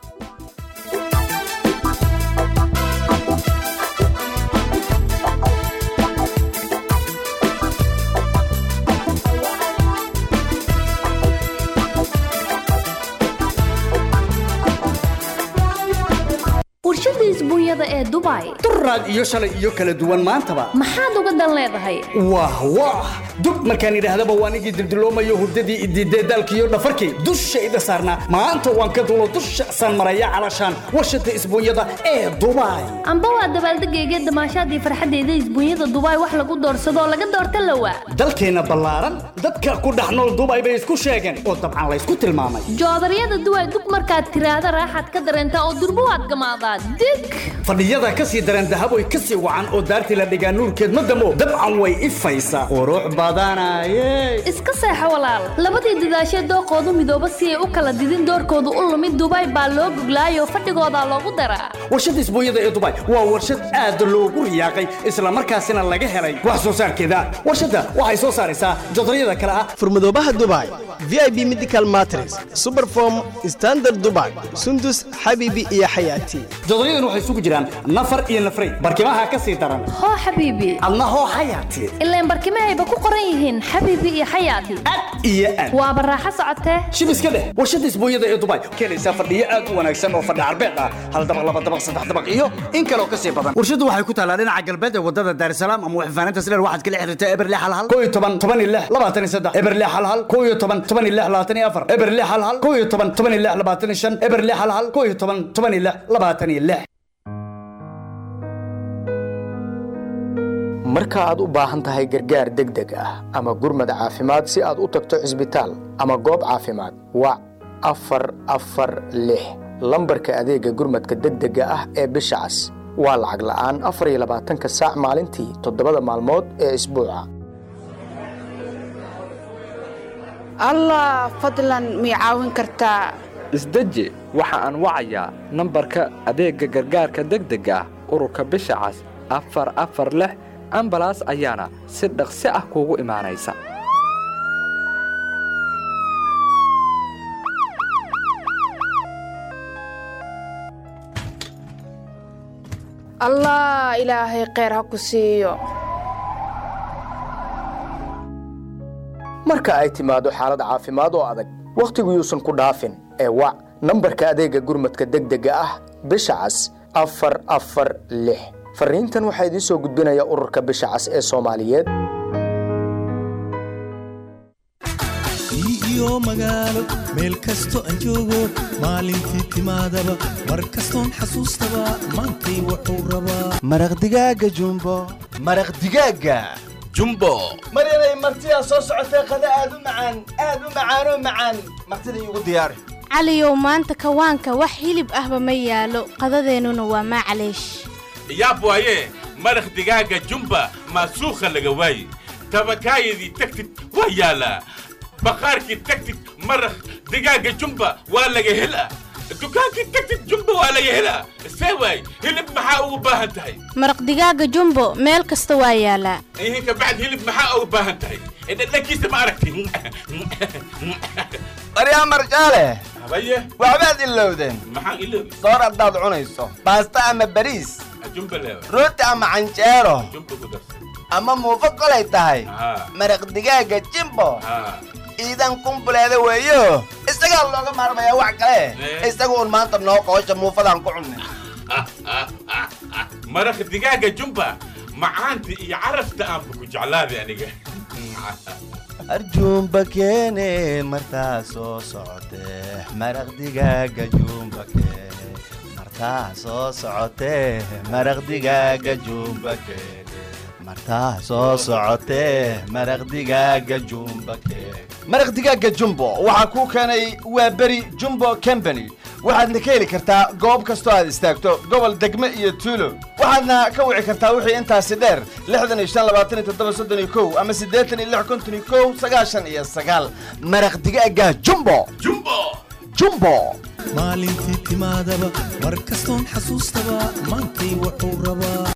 [SPEAKER 10] warshada isbuunyada ee dubai
[SPEAKER 11] duraad iyo shalay iyo kala duwan maantaba
[SPEAKER 10] maxaad uga dan leedahay
[SPEAKER 11] wah wah dub markaan idhaahdaba waan igii dildiloomayo hurdadii idiidee daalkiiyo dhafarkii dushayda saarnaa maanta waan ka dulo dusha saan maraya calashaan warshada isbuunyada ee dubai
[SPEAKER 10] amba waa dabaaldegayga damaashaadii farxadeyda isbuunyada dubai wax lagu doorsadoo laga doorta lawa
[SPEAKER 11] dalkeenna ballaaran dadka ku dhex nool dubai bay isku sheegeen oo dabcan laysku tilmaamay
[SPEAKER 10] joodaryada duway dug markaad tiraahda raaxaad ka dareentaa oo durbo waad gamaadaa dig
[SPEAKER 11] fadhiyada ka sii daran dahaboy ka sii wacan oo daartii la dhigaa nuurkeed ma damo dabcan way ifaysaa qurux badanaye
[SPEAKER 10] iska seexo walaal labadii dadaashee dooqoodu midooba si ay u kala didin doorkoodu u lumid dubai baa loo goglaayoo fadhigoodaa loogu daraa
[SPEAKER 11] warshada isbuunyada ee dubai waa warshad aad loogu riyaaqay islamarkaasina laga helay wax soo saarkeeda warshadda waxay soo saaraysaa jodaryada kale ah
[SPEAKER 12] furmadoobaha dubai vip medical matres superform standard dubai sundus xabibi iyo xayaati
[SPEAKER 11] jodoryadan waxay isugu jiraan nafar iyo nafray barkimaha ka sii daran
[SPEAKER 10] hoo xabiibi
[SPEAKER 11] adna hoo xayaati
[SPEAKER 10] ilaan barkimahayba ku qoran yihiin xabiibi iyo xayaati
[SPEAKER 11] iyo aad
[SPEAKER 10] waaba raaxo socotee
[SPEAKER 11] shib iska dheh warshada isbuunyada ee dubai keenaysaa fadhiyo aad u wanaagsan oo fadhi carbeed ah hal dabaq laba dabaq saddex dabaq iyo in kaloo ka sii badan warshadu waxay ku taalaa dhinaca galbeed ee wadada daarisalaam ama waxfaaninta sileer waxaad kala xiriirtaa eberle hal hal koo iyo toban toban iyo lix labaatan iyo saddex eberle hal hal koo iyo toban toban iyo lix labaatan iyo afar eberle hal hal koo iyo toban toban iyo lix labaatan iyo shan eberle hal hal koo iyo toban toban iyo lix labaatan iyo lix
[SPEAKER 3] marka aad u baahan tahay gargaar degdeg ah ama gurmad caafimaad si aad u tagto cisbitaal ama goob caafimaad wac afar afar lix lambarka adeega gurmadka degdega ah ee bisha cas waa lacag la'aan afar iyo labaatanka saac maalintii toddobada maalmood ee isbuuca
[SPEAKER 13] allah fadlan mii caawin kartaa
[SPEAKER 14] isdeji waxa aan wacayaa nambarka adeegga gargaarka degdega ah ururka bisha cas afar afar lix ambalaas ayaana si dhaqsi ah kuugu imaanaysa
[SPEAKER 13] allah ilaahay kheyr ha ku siiyo
[SPEAKER 3] marka ay timaado xaalad caafimaad oo adag wakhtigu yuusan ku dhaafin ee wac nambarka adeegga gurmadka degdega ah bisha cas afar afar lix fariintan waxaa idiin soo gudbinaya ururka bisha cas ee soomaaliyeed
[SPEAKER 15] iyo magaalo meel kasto aan joogo maalintii timaadaba mar kastoon xasuustaba maantay wuxuu rabaa
[SPEAKER 16] maraq digaaga jumbo
[SPEAKER 17] maraq digaaga jumbo
[SPEAKER 16] maryanay martidaa soo socotee qada aad u macaan aad u macaanoo macaan martida iigu diyaari
[SPEAKER 18] caliyow maanta kawaanka wax hilib ahba ma yaalo qadadeennuna waa maclaysh
[SPEAKER 19] yaab waaye maraq digaaga jumba maasuukha laga waaye tabakaayadii tagtid waa yaalaa baqaarkii tagtid maraq digaaga jumba waa laga helaa dukaankii tagtid jumba waa laga helaa see waay hilib maxaa ugu baahan tahay
[SPEAKER 18] maraq digaaga jumbo meel kasta waa yaalaa
[SPEAKER 19] ihinka bacd hilib maxaa ugu baahan tahay dhadhankiisa ma aragti
[SPEAKER 17] baryaa marjaale
[SPEAKER 19] habaye
[SPEAKER 17] waxbaad ilowdeen
[SPEAKER 19] maxaan iloobi
[SPEAKER 17] soor haddaad cunayso baasta ama bariis
[SPEAKER 19] jumba leewa
[SPEAKER 17] rooti ama canjeero
[SPEAKER 19] jumba ku darsan
[SPEAKER 17] ama muufo kolay tahay
[SPEAKER 19] haa
[SPEAKER 17] maraq digaaga jimbo
[SPEAKER 19] haa
[SPEAKER 17] iidan kumbuleeda weeyo isagaa looga maarmayaa wax kale isaga uun maanta noo qoosha muufadaan ku cunnay
[SPEAKER 19] maraq digaaga jumba macaanta iyo carafta aanba ku jeclaaday aniga
[SPEAKER 17] arjuumba keene martaa soo socotee maraq digaaga juumba keene martaa soo socotee maraq digaaga juumba keene martaa soo socotee maraq digaaga juumba keene
[SPEAKER 16] maraq digaaga jumbo waxaa kuu keenay waa beri jumbo company waxaadna ka heli kartaa goob kastoo aad istaagto gobol degme iyo tuulo waxaadna ka wici kartaa wixii intaasi dheer lixdan iyo shan labaatan iyo toddoba soddon iyo kow ama siddeetan iyo lix konton iyo kow sagaashan iyo sagaal maraq digaaga jumbo
[SPEAKER 19] jumbo
[SPEAKER 16] jumbo
[SPEAKER 15] maalintii timaadaba mar kastoon xasuustaba maantay wuxuu rabaa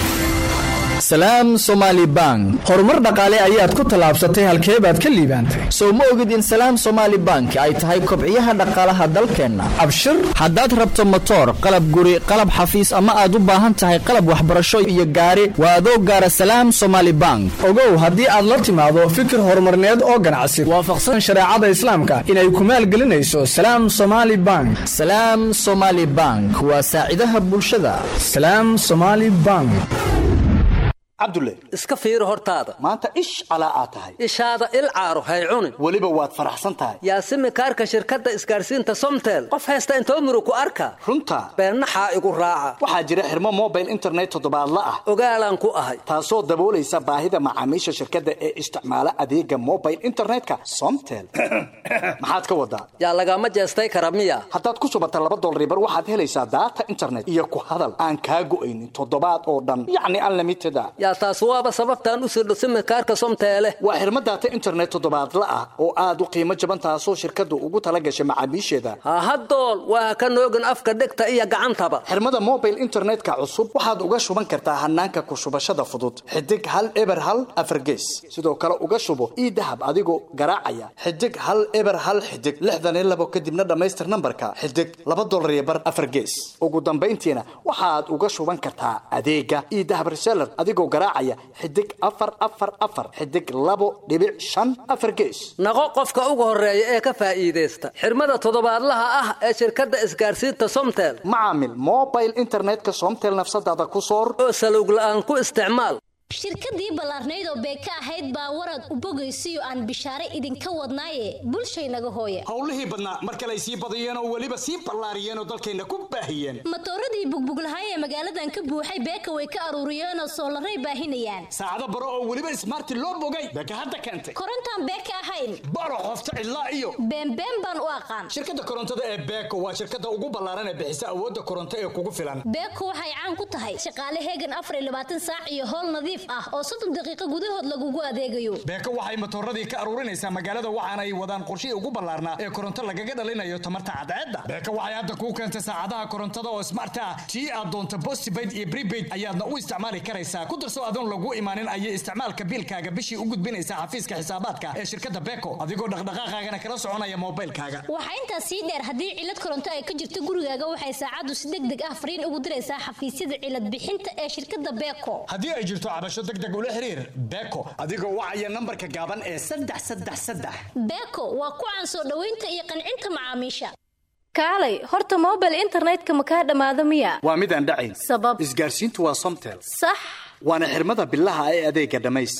[SPEAKER 2] salaam somaali bank horumar dhaqaale ayaad ku tallaabsatay halkee baad ka liibaantay soo ma ogid in salaam somaali bank ay tahay kobciyaha dhaqaalaha dalkeenna abshir haddaad rabto motoor qalab guri qalab xafiis ama aad u baahan tahay qalab waxbarasho iyo gaari waa adoo gaara salaam somaali bank ogow haddii aad la timaado fikir horumarneed oo ganacsi waafaqsan shareecada islaamka inay ku maalgelinayso salaam somaali bank salaam somaali bank waa saacidaha bulshada salaam somaali bank
[SPEAKER 11] cabdulle
[SPEAKER 20] iska fiiri hortaada
[SPEAKER 11] maanta ish calaa aad tahay
[SPEAKER 20] ishaada il caaro hay cunin
[SPEAKER 11] weliba waad faraxsan tahay
[SPEAKER 20] yaasimi kaarka shirkadda isgaarsiinta somtel qof haysta intoo muru ku arka
[SPEAKER 11] runta
[SPEAKER 20] beennaxaa igu raaca
[SPEAKER 11] waxaa jira xirmo mobile internet toddobaadla ah
[SPEAKER 20] ogaalaan ku ahay
[SPEAKER 11] taasoo daboolaysa baahida macaamiisha shirkadda ee isticmaala adeega mobile internetka somtel maxaad ka wadaa
[SPEAKER 20] yaa lagama jeestay kara miya
[SPEAKER 11] haddaad ku subata laba dolaribar waxaad helaysaa daata internet iyo ku hadal aan kaa go'aynin toddobaad oo dhan yacni unlimited a
[SPEAKER 20] yaa taas waaba sababtaan u sirdho simikaarka somteele
[SPEAKER 11] waa xirmo daata internet toddobaadla ah oo aad u qiimo jaban taasoo shirkaddu ugu tala gashay macaamiisheeda
[SPEAKER 20] hahadool waa ka noogin afka dhegta iyo gacantaba
[SPEAKER 11] xirmada mobile internetka cusub waxaad uga shuban kartaa hanaanka ku shubashada fudud xidig hal eber hal afargees sidoo kale uga shubo ii dahab adigoo garaacaya xidig hal eber hal xidig lixdan iyo labo kadibna dhammaystir nambarka xidig laba dolar iyo bar afargees ugu dambayntiina waxaad uga shuban kartaa adeega ii dahab reseller adigoo garaacaya xidig afar afar afar xidig labo dhibic shan afar gees
[SPEAKER 20] naqo qofka ugu horeeya ee ka faa'iidaysta xirmada toddobaadlaha ah ee shirkadda isgaarsiinta somtel
[SPEAKER 11] macaamil mobile internetka somtel nafsadaada ku soor
[SPEAKER 20] oo salowg la'aan ku isticmaal
[SPEAKER 21] shirkadii ballaarnayd oo beeka ahayd baa warad u bogaysiyo aan bishaare idinka wadnaaye bulshaynaga hooya
[SPEAKER 11] howlihii badnaa mar kale ay sii badiyeen oo weliba sii ballaariyeen oo dalkayna ku baahiyeen
[SPEAKER 21] matooradii bugbuglahay ee magaaladan ka buuxay beeka way ka aruuriyeenoo soolaray baahinayaan
[SPEAKER 11] saacado baro oo weliba ismaarti loo bogay beeka hadda keentay
[SPEAKER 21] korontaan beeka ahayn
[SPEAKER 11] baro qofta cidlaa iyo
[SPEAKER 21] beenbeen baan u aqaan
[SPEAKER 11] shirkadda korontada ee beeko waa shirkadda ugu ballaaran ee bixisa awoodda koronto ee kugu filan
[SPEAKER 21] beeko waxay caan ku tahay shaqaale heegan afar iyo labaatan saac iyo howl nadiif ah oo soddon daqiiqo gudahood lagugu adeegayo
[SPEAKER 11] beeko waxay matooradii ka aruurinaysaa magaalada waxaana ay wadaan qorshihii ugu ballaarnaa ee koronto lagaga dhalinayo tamarta cadceedda beeko waxay hadda kuu keentay saacadaha korontada oo smart ah tii aad doonto postpaid iyo prepaid ayaadna u isticmaali karaysaa ku darso adoon lagu imaanin ayay isticmaalka biilkaaga bishii u gudbinaysaa xafiiska xisaabaadka ee shirkadda beeko adigoo dhaqdhaqaaqaagana kala soconaya moobilkaaga
[SPEAKER 21] waxaa intaas sii dheer haddii cilad koronto ay ka jirto gurigaaga waxay saacaddu si deg deg ah fariin ugu diraysaa xafiisyada cilad bixinta ee shirkadda beeko
[SPEAKER 11] haddii ay jirto cabasho deg deg ula xiriir beeko adigoo wacaya nambarka gaaban ee saddex saddex saddex
[SPEAKER 21] beeko waa ku caan soo dhoweynta iyo qancinta macaamiisha
[SPEAKER 18] kaalay horta mobile internetka ma kaa dhammaado miya
[SPEAKER 11] waa midaan dhacayn
[SPEAKER 18] sabab
[SPEAKER 11] isgaarsiintu waa somtel
[SPEAKER 18] sax
[SPEAKER 11] waana xirmada bilaha ee adeega dhammays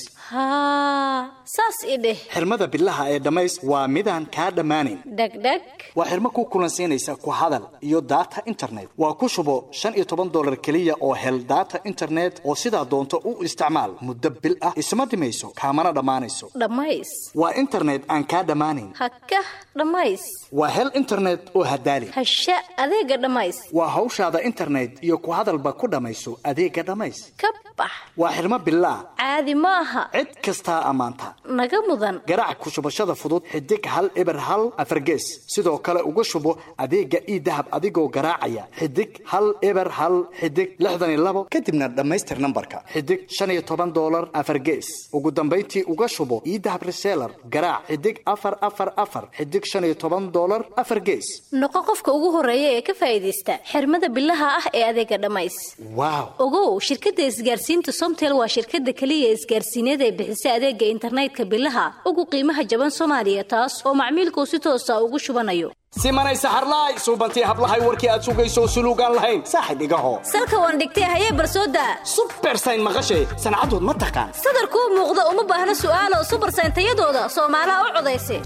[SPEAKER 18] haa saas i dheh
[SPEAKER 11] xirmada bilaha ee dhammays waa midaan kaa dhammaanayn
[SPEAKER 18] dhegdheg
[SPEAKER 11] waa xirmo ku kulansiinaysa ku hadal iyo daata internet waa ku shubo shan iyo toban dolar keliya oo hel daata internet oo sidaa doonto u isticmaal muddo bil ah isma dhimayso kaamana dhammaanayso
[SPEAKER 18] dhammays
[SPEAKER 11] waa internet aan kaa dhammaanayn
[SPEAKER 18] hakah dhammays
[SPEAKER 11] waa hel internet oo hadaali
[SPEAKER 18] hasha adeega dhammays
[SPEAKER 11] waa hawshaada internet iyo ku hadalba ku dhammayso adeega dhammays
[SPEAKER 18] ka bax
[SPEAKER 11] waa xirmo bilaa
[SPEAKER 18] caadi ma aha
[SPEAKER 11] cid kastaa ammaanta
[SPEAKER 18] naga mudan
[SPEAKER 11] garaac ku shubashada fudud xidig hal eber hal afargees sidoo kale uga shubo adeega ii dahab adigoo garaacaya xidig hal eber hal xidig lixdan iyo labo kadibna dhammaystir nambarka xidig shan iyo toban dolar afargees ugu dambayntii uga shubo ii dahab reseller garaac xidig afar afar afar xidig shan iyo toban dolar afar gees
[SPEAKER 18] noqo qofka ugu horeeya ee ka faa'iidaysta xirmada bilaha ah ee adeega dhammays
[SPEAKER 11] waaw
[SPEAKER 18] ogow shirkadda isgaarsiinta somtel waa shirkadda keliya isgaarsiineed ee bixisa adeega internetka bilaha ugu qiimaha jaban soomaaliya taas oo macmiilkuu si toosa ugu shubanayo
[SPEAKER 11] simanay saxarlaay suubantii hablahay warkii aad sugayso suluugaan lahayn saaxib igaho
[SPEAKER 21] salka waan dhigtay hayee barsooda
[SPEAKER 11] subersayn maqashay sancadood ma taqaan
[SPEAKER 21] sadarkuu muuqda uma baahna su'aalo subarsayn tayadooda soomaalaha u codaysa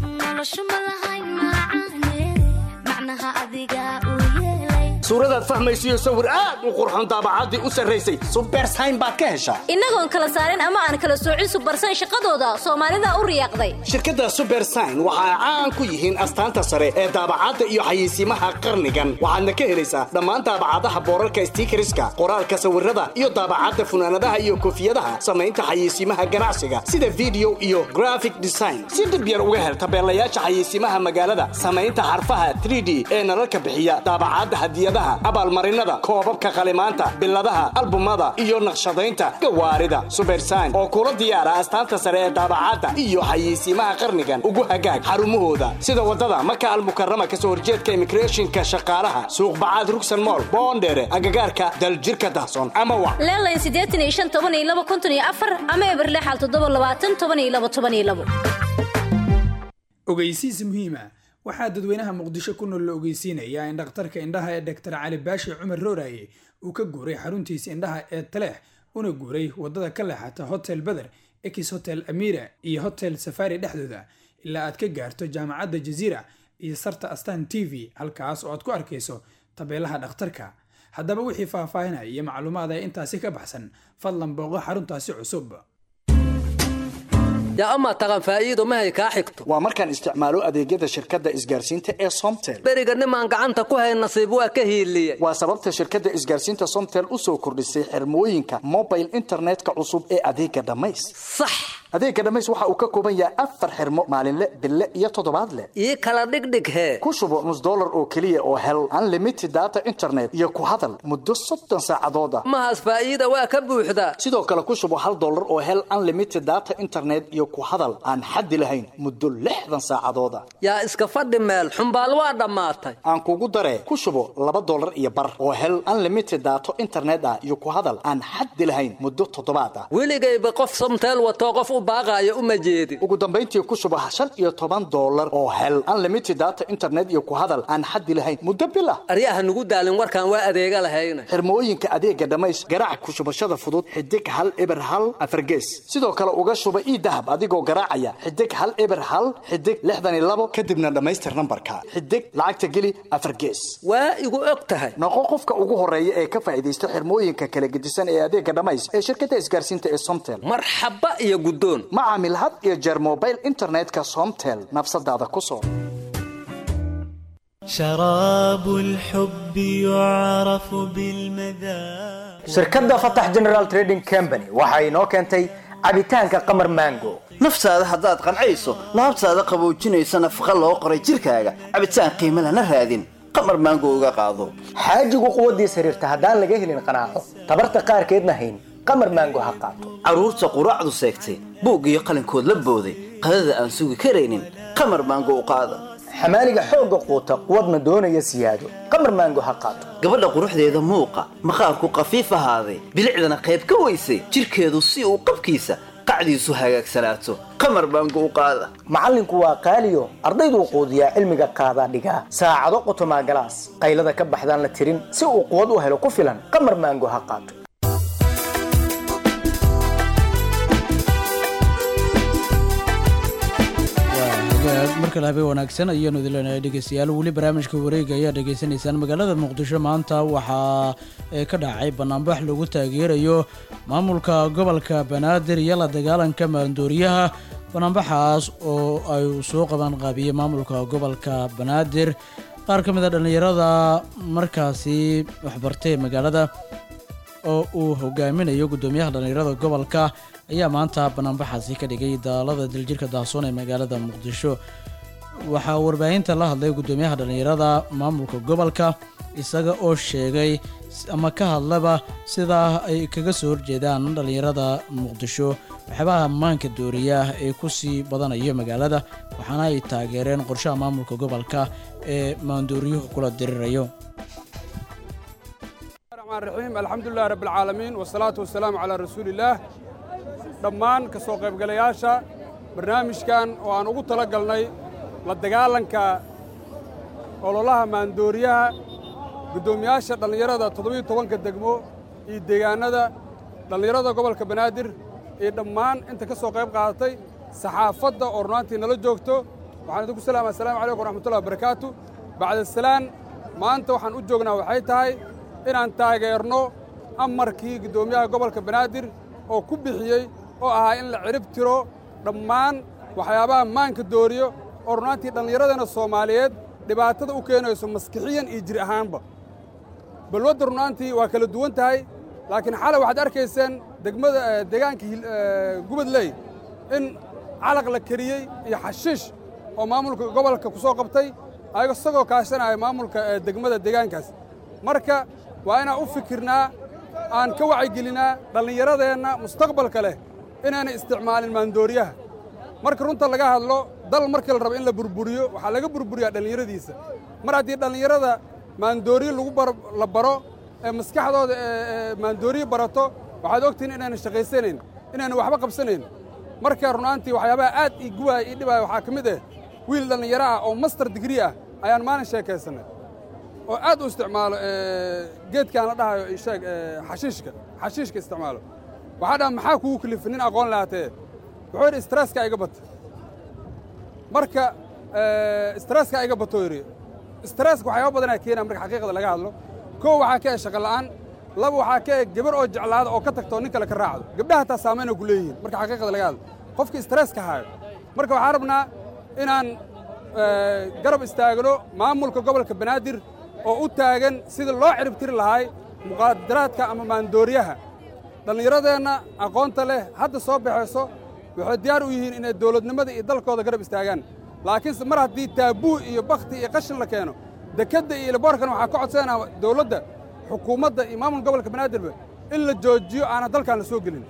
[SPEAKER 11] suuradaad fahmaysiyo sawir aad u qurxoon daabacaddii u sarraysay subersayn baad ka heshaa
[SPEAKER 21] innagoon kala saarin ama aan kala soocin subarsayn shaqadooda soomaalida u riyaaqday
[SPEAKER 11] shirkadda subersign waxa ay caan ku yihiin astaanta sare ee daabacadda iyo xayeysiimaha qarnigan waxaadna ka helaysaa dhammaan daabacadaha boorarka stiikariska qoraalka sawirada iyo daabacadda funaanadaha iyo koofiyadaha samaynta xayeysiimaha ganacsiga sida video iyo graphic design si dhib yar uga hel tabeelayaasha xayeysiimaha magaalada samaynta xarfaha 3d ee nalalka bixiya daabacadda hadiyadaha abaalmarinada koobabka qalimaanta biladaha albumada iyo naqshadaynta gawaarida subersign oo kula diyaara astaanta sare ee daabacadda iyo xayeysiimaha qarnigan ugu hagaag xarumahooda sida wadada maka almukarama kasoo horjeedka immigrationka shaqaalaha suuq bacaad rugsan mool boondheere agagaarka daljirka dahsoon ama wa
[SPEAKER 21] leelayn siddeetan iyo shan toban iyo laba konton iyo afar ama eberle xal toddoba labaatan toban iyo laba toban iyo labo
[SPEAKER 4] ogeysiis muhiima waxaa dadweynaha muqdisho ku nool la ogeysiinayaa in dhakhtarka indhaha ee doktor cali baashi cumar rooraye uu ka guuray xaruntiisa indhaha ee taleex una guuray wadada ka leexata hotel beder ex hotel amira iyo hotel safari dhexdooda ilaa aad ka gaarto jaamacadda jaziira iyo sarta astan t v halkaas oo aad ku arkayso tabeelaha dhakhtarka haddaba wixii faahfaahinaya iyo macluumaad ee intaasi ka baxsan fadlan booqo xaruntaasi cusub
[SPEAKER 20] yaa amaa taqan faa'iido mahay kaa xigto
[SPEAKER 11] waa markaan isticmaalo adeegyada shirkadda isgaarsiinta ee somtel
[SPEAKER 20] beriga nimaan gacanta ku hayn nasiib waa ka hiiliyey
[SPEAKER 11] waa sababta shirkadda isgaarsiinta somtel u soo kordhisay xirmooyinka mobile internetka cusub ee adeega dhammays
[SPEAKER 20] sax
[SPEAKER 11] adeega dhammays waxa uu ka kooban yahay afar xirmo maalinle bille iyo toddobaadle
[SPEAKER 20] ii kala dhigdhig hee
[SPEAKER 11] ku shubo nus dollar oo keliya oo hel unlimited data internet iyo ku hadal muddo soddon saacadooda
[SPEAKER 20] mahaas faa'iida waa ka buuxdaa
[SPEAKER 11] sidoo kale ku shubo hal dollar oo hel unlimited data internet iyo ku hadal aan xaddi lahayn muddo lixdan saacadooda
[SPEAKER 20] yaa iska fadhi meel xumbaal waa dhammaatay
[SPEAKER 11] aan kugu daree ku shubo laba dollar iyo bar oo hel unlimited daato internet ah iyo ku hadal aan xaddi lahayn muddo toddobaad ah
[SPEAKER 20] weligayba qof somteel watoo qof u baaqaayo uma jeedin
[SPEAKER 11] ugu dambayntii ku shubo shan iyo toban dollar oo hel unlimited data internet iyo ku hadal aan xaddi lahayn muddo bil ah
[SPEAKER 20] aryaha nugu daalin warkaan waa adeega lahayna
[SPEAKER 11] xirmooyinka adeega dhammays garaac ku shubashada fudud xidig hal eber hal afargees sidoo kale uga shuba ii dahab adigoo garaacaya xidig hal eber hal xidig lixdan iyo labo kadibna dhammaystir nambarka xidig lacagta geli afar gees
[SPEAKER 20] waa igu og tahay
[SPEAKER 11] noqo qofka ugu horeeya ee ka faa'iidaysta xirmooyinka kala gedisan ee adeega dhammays ee shirkadda isgaarsiinta ee somtel
[SPEAKER 20] marxaba iyo guddoon
[SPEAKER 11] ma caamil had iyo jeer mobile internetka somtel nafsadaada ku soo
[SPEAKER 15] شراب الحب يعرف بالمذاق
[SPEAKER 3] shirkadda fatax general trading company waxa inoo keentay cabitaanka qamar mango
[SPEAKER 22] naftaada haddaad qancayso laabtaada qaboojinaysa nafaqa loo qoray jirkaaga cabitaan qiimo lana raadin qamar maango uga qaado
[SPEAKER 3] xaajigu quwaddiis xiriirta haddaan laga helin qanaaco tabarta qaarkeedna hayn qamar mango ha qaato
[SPEAKER 22] carruurta quraacdu seegtay buug iyo qalinkood la booday qadada aan sugi karaynin qamar maango u qaada
[SPEAKER 3] xamaaliga xoogga quuta quwadna doonaya siyaado qamar maango ha qaato
[SPEAKER 22] gabadha quruxdeeda muuqa maqaarku qafiif ahaaday bilicdana qayb ka weysay jirkeedu si uu qabkiisa qacdiisu hagaagsanaato qamar maango u qaada
[SPEAKER 3] macallinku waa qaaliyo ardayduu quudiyaa cilmiga qaadaa dhigaa saacado qotomaa galaas qaylada ka baxdaan la tirin si uu quwad u helo ku filan qamar maango ha qaato
[SPEAKER 1] markale habeen wanaagsan ayaanu idin leenahay dhegeystayaal weli barnaamijka wareega ayaa dhegeysanaysaan magaalada muqdisho maanta waxaa ka dhacay banaanbax lagu taageerayo maamulka gobolka banaadir iyo la dagaalanka maaldooriyaha banaanbaxaas oo ay soo qabaan qaabiyey maamulka gobolka banaadir qaar ka mid a dhallinyarada markaasi waxbartay magaalada oo uu hogaaminayo guddoomiyaha dhallinyarada gobolka ayaa maanta banaanbaxaasi ka dhigay daalada diljirka daasoon ee magaalada muqdisho waxaa warbaahinta la hadlay guddoomiyaha dhallinyarada maamulka gobolka isaga oo sheegay ama ka hadlaba sidaa ay kaga soo horjeedaan dhallinyarada muqdisho waxyaabaha maanka dooriyaah ee kusii badanayo magaalada waxaana ay taageereen qorshaha maamulka gobolka ee maandooriyuhu kula dirirayo
[SPEAKER 23] raxiim alxamdulilah rabb alcaalamiin wasalaatu wasalaamu calaa rasuuliillaah dhammaan ka soo qaybgalayaasha barnaamijkan oo aan ugu tala galnay la dagaalanka ololaha maandooriyaha guddoomiyaasha dhallinyarada toddobiyo tobanka degmo iyo deegaannada dhallinyarada gobolka banaadir iyo dhammaan inta ka soo qayb qaadatay saxaafadda oo runaantii nala joogto waxaan idinku salaama assalaamu calaykum waraxmatullahi wabarakaatu bacda salaan maanta waxaan u joognaa waxay tahay inaan taageerno amarkii guddoomiyaha gobolka banaadir oo ku bixiyey oo ahaa in la cirib tiro dhammaan waxyaabaha maanka dooriyo oo runaantii dhallinyaradeenna soomaaliyeed dhibaatada u keenayso maskixiyan iyo jir ahaanba balwadda runaantii waa kala duwan tahay laakiin xalay waxaad arkayseen degmada deegaanka gubadley in calaq la keriyey iyo xashiish oo maamulka gobolka ku soo qabtay ayago isagoo kaashanaya maamulka degmada deegaankaas marka waa inaan u fikirnaa aan ka wacyigelinaa dhallinyaradeenna mustaqbalka leh inaanay isticmaalin maandooriyaha marka runta laga hadlo dal markii la rabo in la burburiyo waxaa laga burburiyaa dhallinyaradiisa mar haddii dhallinyarada maandooriye lagu la baro ee maskaxdooda maandooriye barato waxaad ogtihiin inayna shaqaysanayn inayna waxba qabsanayn marka runaantii waxyaabaha aad ii guwaaya ii dhibaaya waxaa ka mid ah wiil dhallinyaro ah oo master digrii ah ayaan maalin sheekaysannay oo aad u isticmaalo geedkaan la dhahayo sheeg xashiishka xashiishka isticmaalo waxaa dhaha maxaa kugu kalifa nin aqoon lahaatee wuxuu yidhi stresska iga bata marka stresska iga bato yidhi stresska waxyaaba badanaa keenaa marka xaqiiqda laga hadlo kow waxaa ka e shaqa la'aan laba waxaa ka e gabar oo jeclaada oo ka tagto nin kale ka raacdo gabdhaha taa saamaynay ku leeyihiin marka xaqiiqda laga hadlo qofka stresska haayo marka waxaan rabnaa inaan garab istaagno maamulka gobolka banaadir oo u taagan sidii loo ciribtiri lahaay muqaadaraadka ama maandooriyaha dhallinyaradeenna aqoonta leh hadda soo baxayso waxay diyaar u yihiin inay dawladnimada iyo dalkooda garab istaagaan laakiinse mar haddii taabuu iyo bakhti iyo qashin la keeno dekedda iyo ilaboorkan waxaa ka codsanaa dawladda xukuumadda iyo maamulka gobolka banaadirba in la joojiyo aanan dalkaan la soo gelin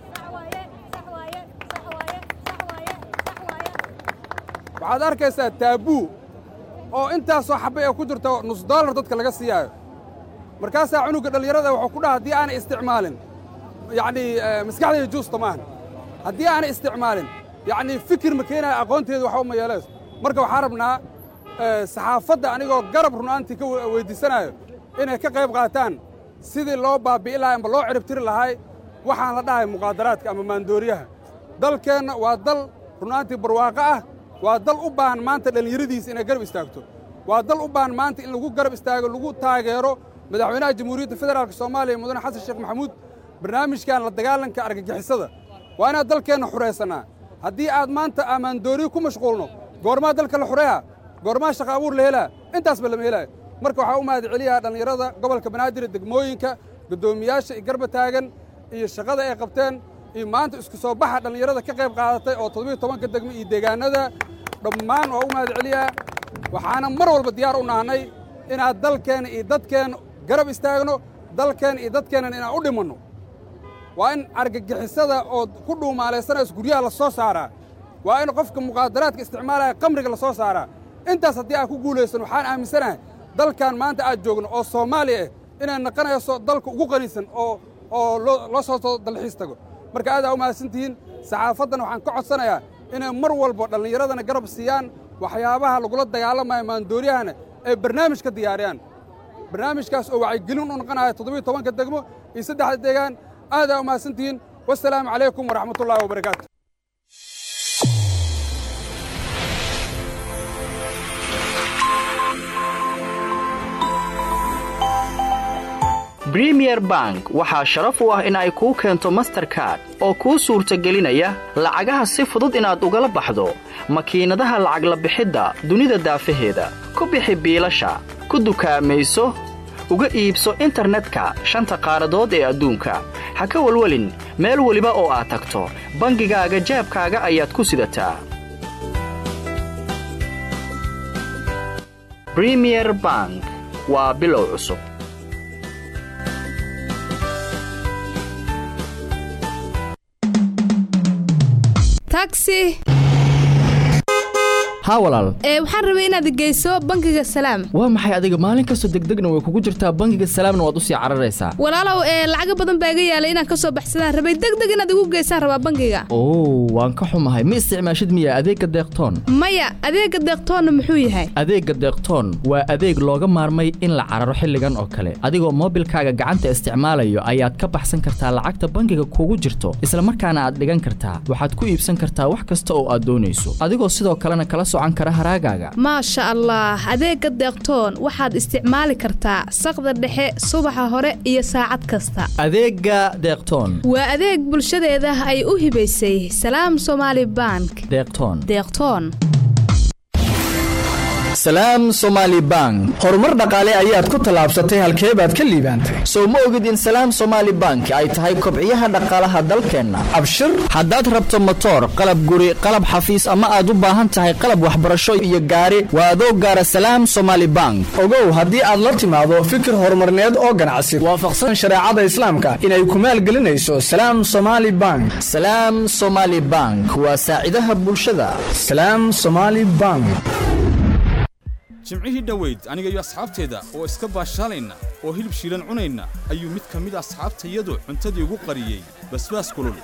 [SPEAKER 23] waxaad arkaysaa taabuu oo intaasoo xabba ee ku jirta nus dollar dadka laga siiyaayo markaasaa cunuga dhallinyarada wuxuu ku dhaha haddii aanay isticmaalin yacnii maskaxdayda juusta maahan haddii aanay isticmaalin yacnii fikir ma keenaya aqoonteedu waxba ma yeelayso marka waxaan rabnaa saxaafadda anigoo garab runaantii ka weyddiisanayo inay ka qayb qaataan sidii loo baabi'i lahay amba loo ciribtiri lahay waxaan la dhahay muqaadaraadka ama maandooriyaha dalkeenna waa dal runaantii barwaaqo ah waa dal u baahan maanta dhallinyaradiisa inay garab istaagto waa dal u baahan maanta in lagu garab istaago lagu taageero madaxweynaha jamhuuriyadda federaalk soomaaliya mudane xasan sheekh maxamuud barnaamijkan la dagaalanka argagixisada waa inaad dalkeenna xuraysannaa haddii aad maanta amaandooriyo ku mashquulno goormaa dalka la xureeha goormaa shaqa abuur la helaa intaasba lama helaayo marka waxaa u mahad celiyaa dhallinyarada gobolka banaadir degmooyinka guddoomiyaasha iyo garba taagan iyo shaqada ay qabteen iyo maanta isku soo baxa dhallinyarada ka qayb qaadatay oo toddobiyo tobanka degmo iyo deegaanada dhammaan waa u mahad celiyaa waxaana mar walba diyaar u nahnay inaad dalkeenna iyo dadkeenna garab istaagno dalkeenna iyo dadkeennan inaan u dhimanno waa in argagixisada oo ku dhuumaalaysanayso guryaha la soo saaraa waa in qofka muqaadaraadka isticmaalaya qamriga la soo saaraa intaas haddii aad ku guulaysan waxaan aaminsanahay dalkan maanta aad joogno oo soomaaliya ah inay naqanayso dalka ugu qanisan oo oo loo soo dalxiis tago marka aadaa u mahadsantihiin saxaafaddana waxaan ka codsanayaa inay mar walba dhallinyaradana garab siiyaan waxyaabaha lagula dagaalamayo maandooriyahana ay barnaamij ka diyaariyaan barnaamijkaas oo wacyigelin u noqonaya toddobiyo tobanka degmo iyo saddexda deegaan aadaa u mahadsantihiin wasalaamu calaykum waraxmatullaahi wabarakaatu
[SPEAKER 2] bremier bank waxaa sharaf u ah in ay kuu keento masterkard oo kuu suurtagelinaya lacagaha si fudud inaad ugala baxdo makiinadaha lacag la bixidda dunida daafaheeda ku bixi biilasha ku dukaamayso uga iibso internetka shanta qaaradood ee adduunka ha ka welwelin meel weliba oo aad tagto bangigaaga jeebkaaga ayaad ku sidataa bremier bank waa bilow cusub
[SPEAKER 5] taxi
[SPEAKER 2] haa walaal
[SPEAKER 18] ee waxaan rabay inaad geyso bangiga salaam
[SPEAKER 2] waa maxay adiga maalin kastoo degdegna way kugu jirtaa bangiga salaamna waad usii cararaysaa
[SPEAKER 18] walaalow ee lacaga badan baa iga yaalay inaan ka soo baxsadaan rabay degdeg inaad igu geysaan rabaa bangiga
[SPEAKER 2] oo waan ka xumahay ma isticmaashid miya adeegga deeqtoon
[SPEAKER 18] maya adeega deeqtoonna muxuu yahay
[SPEAKER 2] adeegga deeqtoon waa adeeg looga maarmay in la cararo xilligan oo kale adigoo moobilkaaga gacanta isticmaalayo ayaad ka baxsan kartaa lacagta bangiga kugu jirto isla markaana aad dhigan kartaa waxaad ku iibsan kartaa wax kasta oo aad doonayso adigoo sidoo kalena kala socan kara haraagaaga
[SPEAKER 18] maasha allah adeega deeqtoon waxaad isticmaali kartaa saqda dhexe subaxa hore iyo saacad kasta
[SPEAKER 2] adeegga deeqtoon
[SPEAKER 18] waa adeeg bulshadeeda ay u hibaysay salaam somaali bank
[SPEAKER 2] deeqtoon
[SPEAKER 18] deeqtoon
[SPEAKER 2] salaam somaali bank horumar dhaqaale ayaad ku tallaabsatay halkee baad ka liibaantay soo ma ogid in salaam somaali bank ay tahay kobciyaha dhaqaalaha dalkeenna abshir haddaad rabto motoor qalab guri qalab xafiis ama aad u baahan tahay qalab waxbarasho iyo gaari waa adoo gaara salaam somaali bank
[SPEAKER 5] ogow haddii aad la timaado fikir horumarneed oo ganacsi waafaqsan shareecada islaamka inay ku maalgelinayso salaam somaali bank
[SPEAKER 2] salaam somaali bank waa saacidaha bulshada
[SPEAKER 5] salaam somaali bank
[SPEAKER 7] jimcihii dhoweyd aniga iyo asxaabteeda oo iska baashaalayna oo hilib shiilan cunayna ayuu mid ka mid asxaabtayadu cuntadii ugu qariyey basbaas kulul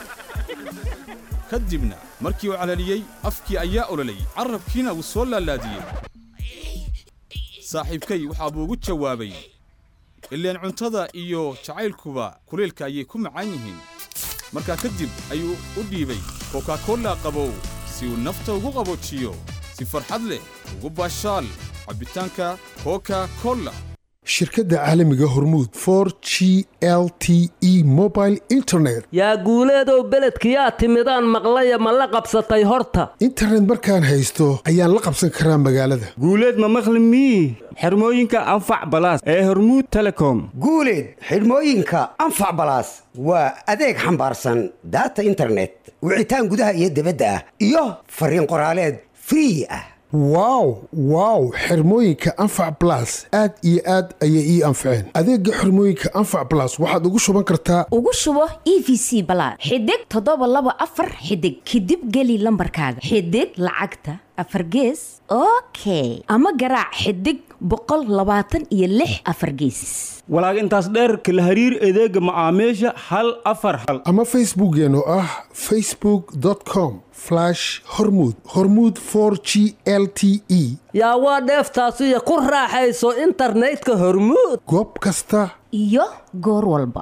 [SPEAKER 7] ka dibna markii uu calaliyey afkii ayaa ololay carrabkiina wuu soo laalaadiyey saaxiibkay waxaa buu ugu jawaabay ileen cuntada iyo jacaylkuba kuleelka ayay ku macaan yihiin markaa kadib ayuu u dhiibay kokakolla qabow si uu nafta ugu qaboojiyo si farxad leh ugu baashaal cabbitaanka koka kolla
[SPEAKER 8] shirkadda caalamiga hormuud for g l t e mobile internet
[SPEAKER 20] yaa guuleedow beledkiyaa timidaan maqlaya ma la qabsatay horta
[SPEAKER 8] internet markaan haysto ayaan la qabsan karaa magaalada
[SPEAKER 24] guuleed ma maqli mii xirmooyinka anfac balaas ee hormuud telecom
[SPEAKER 25] guuleed xidhmooyinka anfac balaas waa adeeg xambaarsan daata internet wicitaan gudaha iyo dibadda ah iyo fariin qoraaleed free ah
[SPEAKER 8] wow wow xirmooyinka anfac blas aad iyo aad ayay ii anfaceen adeegga xirmooyinka anfac blas waxaad ugu shuban kartaa
[SPEAKER 26] ugu shubo e v c balaad xidig toddoba laba afar xidig kadib geli lambarkaaga xidig lacagta afar gees okay ama garaac xidig boqol labaatan iyo lix afar geesis
[SPEAKER 24] walaag intaas dheer kala hariir adeega macaamiisha hal afar hal
[SPEAKER 8] ama facebookeen oo ah facebook com hormud hormud g l t e
[SPEAKER 20] yaa waa dheeftaasiyo ku raaxayso internetka hormuud
[SPEAKER 8] goob kasta
[SPEAKER 26] iyo goor walba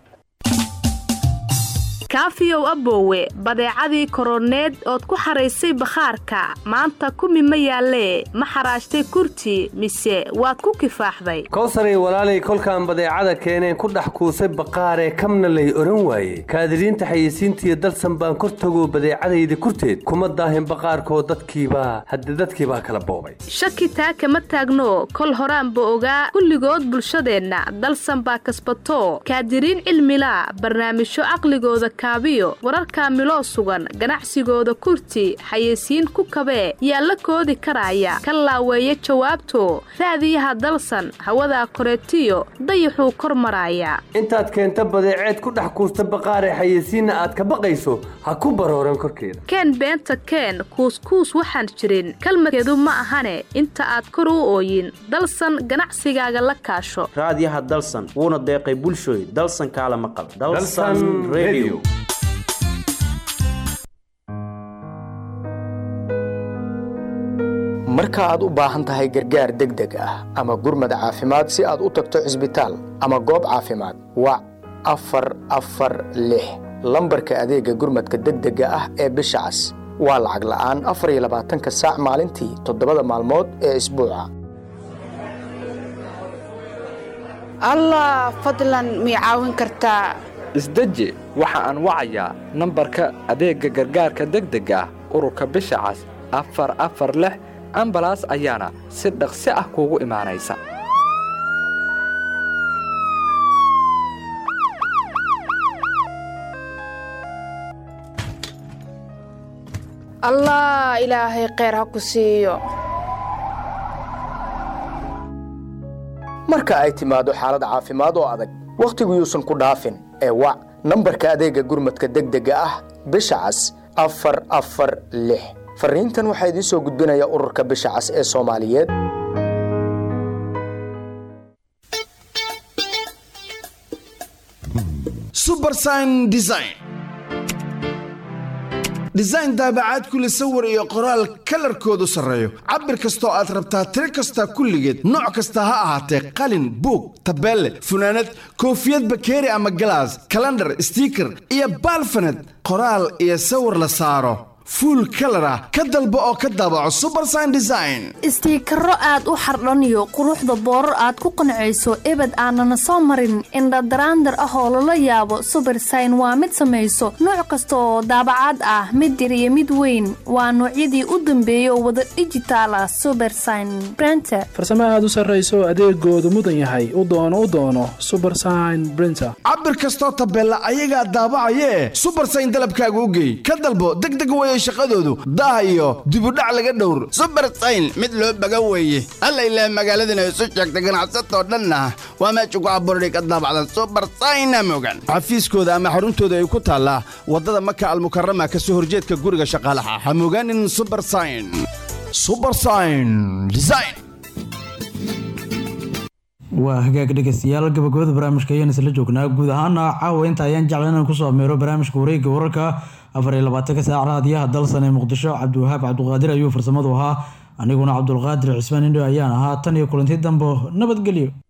[SPEAKER 18] kaafiyow aboowe badeecadii koroneed ood ku xaraysay bakhaarka maanta kumi ma yaallee ma xaraashtay kurti mise waad ku kifaaxday
[SPEAKER 20] kowsaray walaalay kolkaan badeecada keeneen ku dhex kuusay baqaaree kamna lay odhan waaye kaadiriinta xayeysiintiiyo dalsan baan kor tago badeecadayda kurteed kuma daahin baqaarkoo dadkiibaa hadde dadkiibaa kala boobay
[SPEAKER 18] shaki taa kama taagno kol horaanba ogaa kulligood bulshadeenna dalsan baa kasbato kaadiriin cilmilaa barnaamijyo caqligooda kaabiyo wararka miloo sugan ganacsigooda kurti xayeysiin ku kabee yaa la koodi karaya ka laaweeya jawaabto raadiyaha dalsan hawadaa koreetiyo dayaxuu kor maraaya
[SPEAKER 20] intaad keenta badeeceed ku dhex kuusta baqaaree xayeysiinna aad ka baqayso ha ku barooran korkeeda
[SPEAKER 18] keen beenta keen kuuskuus waxaan jirin kalmadkeedu ma ahane inta aad kor u ooyin dalsan ganacsigaaga la kaasho
[SPEAKER 27] raadiyaha dalsan wuuna deeqay bulshooy dalsan kaala maqal
[SPEAKER 3] marka aad u baahan tahay gargaar degdeg ah ama gurmad caafimaad si aad u tagto cisbitaal ama goob caafimaad wac afar afar lix lambarka adeegga gurmadka degdega ah ee bisha cas waa lacag la'aan afar iyo labaatanka saac maalintii toddobada maalmood ee isbuuca
[SPEAKER 13] allah fadlan mii caawin kartaa
[SPEAKER 14] isdeji waxa aan wacayaa nambarka adeegga gargaarka degdega ah ururka bisha cas afar afar lix ambalaas ayaana si dhaqsi ah kuugu imaanaysa
[SPEAKER 13] allah ilaahay kheyr ha ku siiyo
[SPEAKER 3] marka ay timaado xaalad caafimaad oo adag wakhtigu yuusan ku dhaafin ee wac nambarka adeegga gurmadka degdega ah bisha cas afar afar lix fariintan waxaa idiin soo gudbinaya ururka bisha cas ee soomaaliyeed
[SPEAKER 6] subersign design design daabacaad kule sawir iyo qoraal kalarkoodu sarreeyo cabir kastoo aad rabtaa tiro kasta kulligeed nooc kasta ha ahaatee qalin buug tabeelle funaanad koofiyad bakeeri ama galaas kalandhar stiiker iyo baalfaned qoraal iyo sawir la saaro fuul kalar ah ka dalbo oo ka daabaco subersign design
[SPEAKER 9] istiikaro aad u xardhaniyo quruxda boorar aad ku qancayso ebed aanana soo marin indhadaraandar ah oo lala yaabo subersign waa mid samayso nooc kasta oo daabacaad ah mid yar iyo mid weyn waa noocyadii u dambeeyay oo wada dhijitaal ah subersign brenter
[SPEAKER 10] farsamo aad u sarrayso adeegoodu mudan yahay u doono u doono subersign brinter
[SPEAKER 6] cabir kastoo tabeella ayagaa daabacayee subersign dalabkaaga u geey ka dalbo degdeg weye shaqadoodu daah iyo dibudhac laga dhowr
[SPEAKER 12] subersayn mid loo baga weeye alla ilaah magaaladana isu sheegta ganacsatoo dhanna waa meesha ku abuurhay ka daabacdan subersayna mogan
[SPEAKER 6] xafiiskooda ama xaruntooda ay ku taallaa waddada maka almukarama ka soo horjeedka guriga shaqaalaha ha mogaanin subersayn subersayn design
[SPEAKER 1] waa hagaag dhegeystayaal gabagabada barnaamijka ayaan isla joognaa guud ahaana caawa inta ayaan jecla inaan kusoo ameero barnaamijka wareegga wararka afar iyo labaatanka saac raadiyaha dalsan ee muqdisho cabdiwahaab cabduqaadir ayuu farsamadu ahaa aniguna cabdulqaadir cismaan indho ayaan ahaa tan iyo kulanti dambo nabadgelyo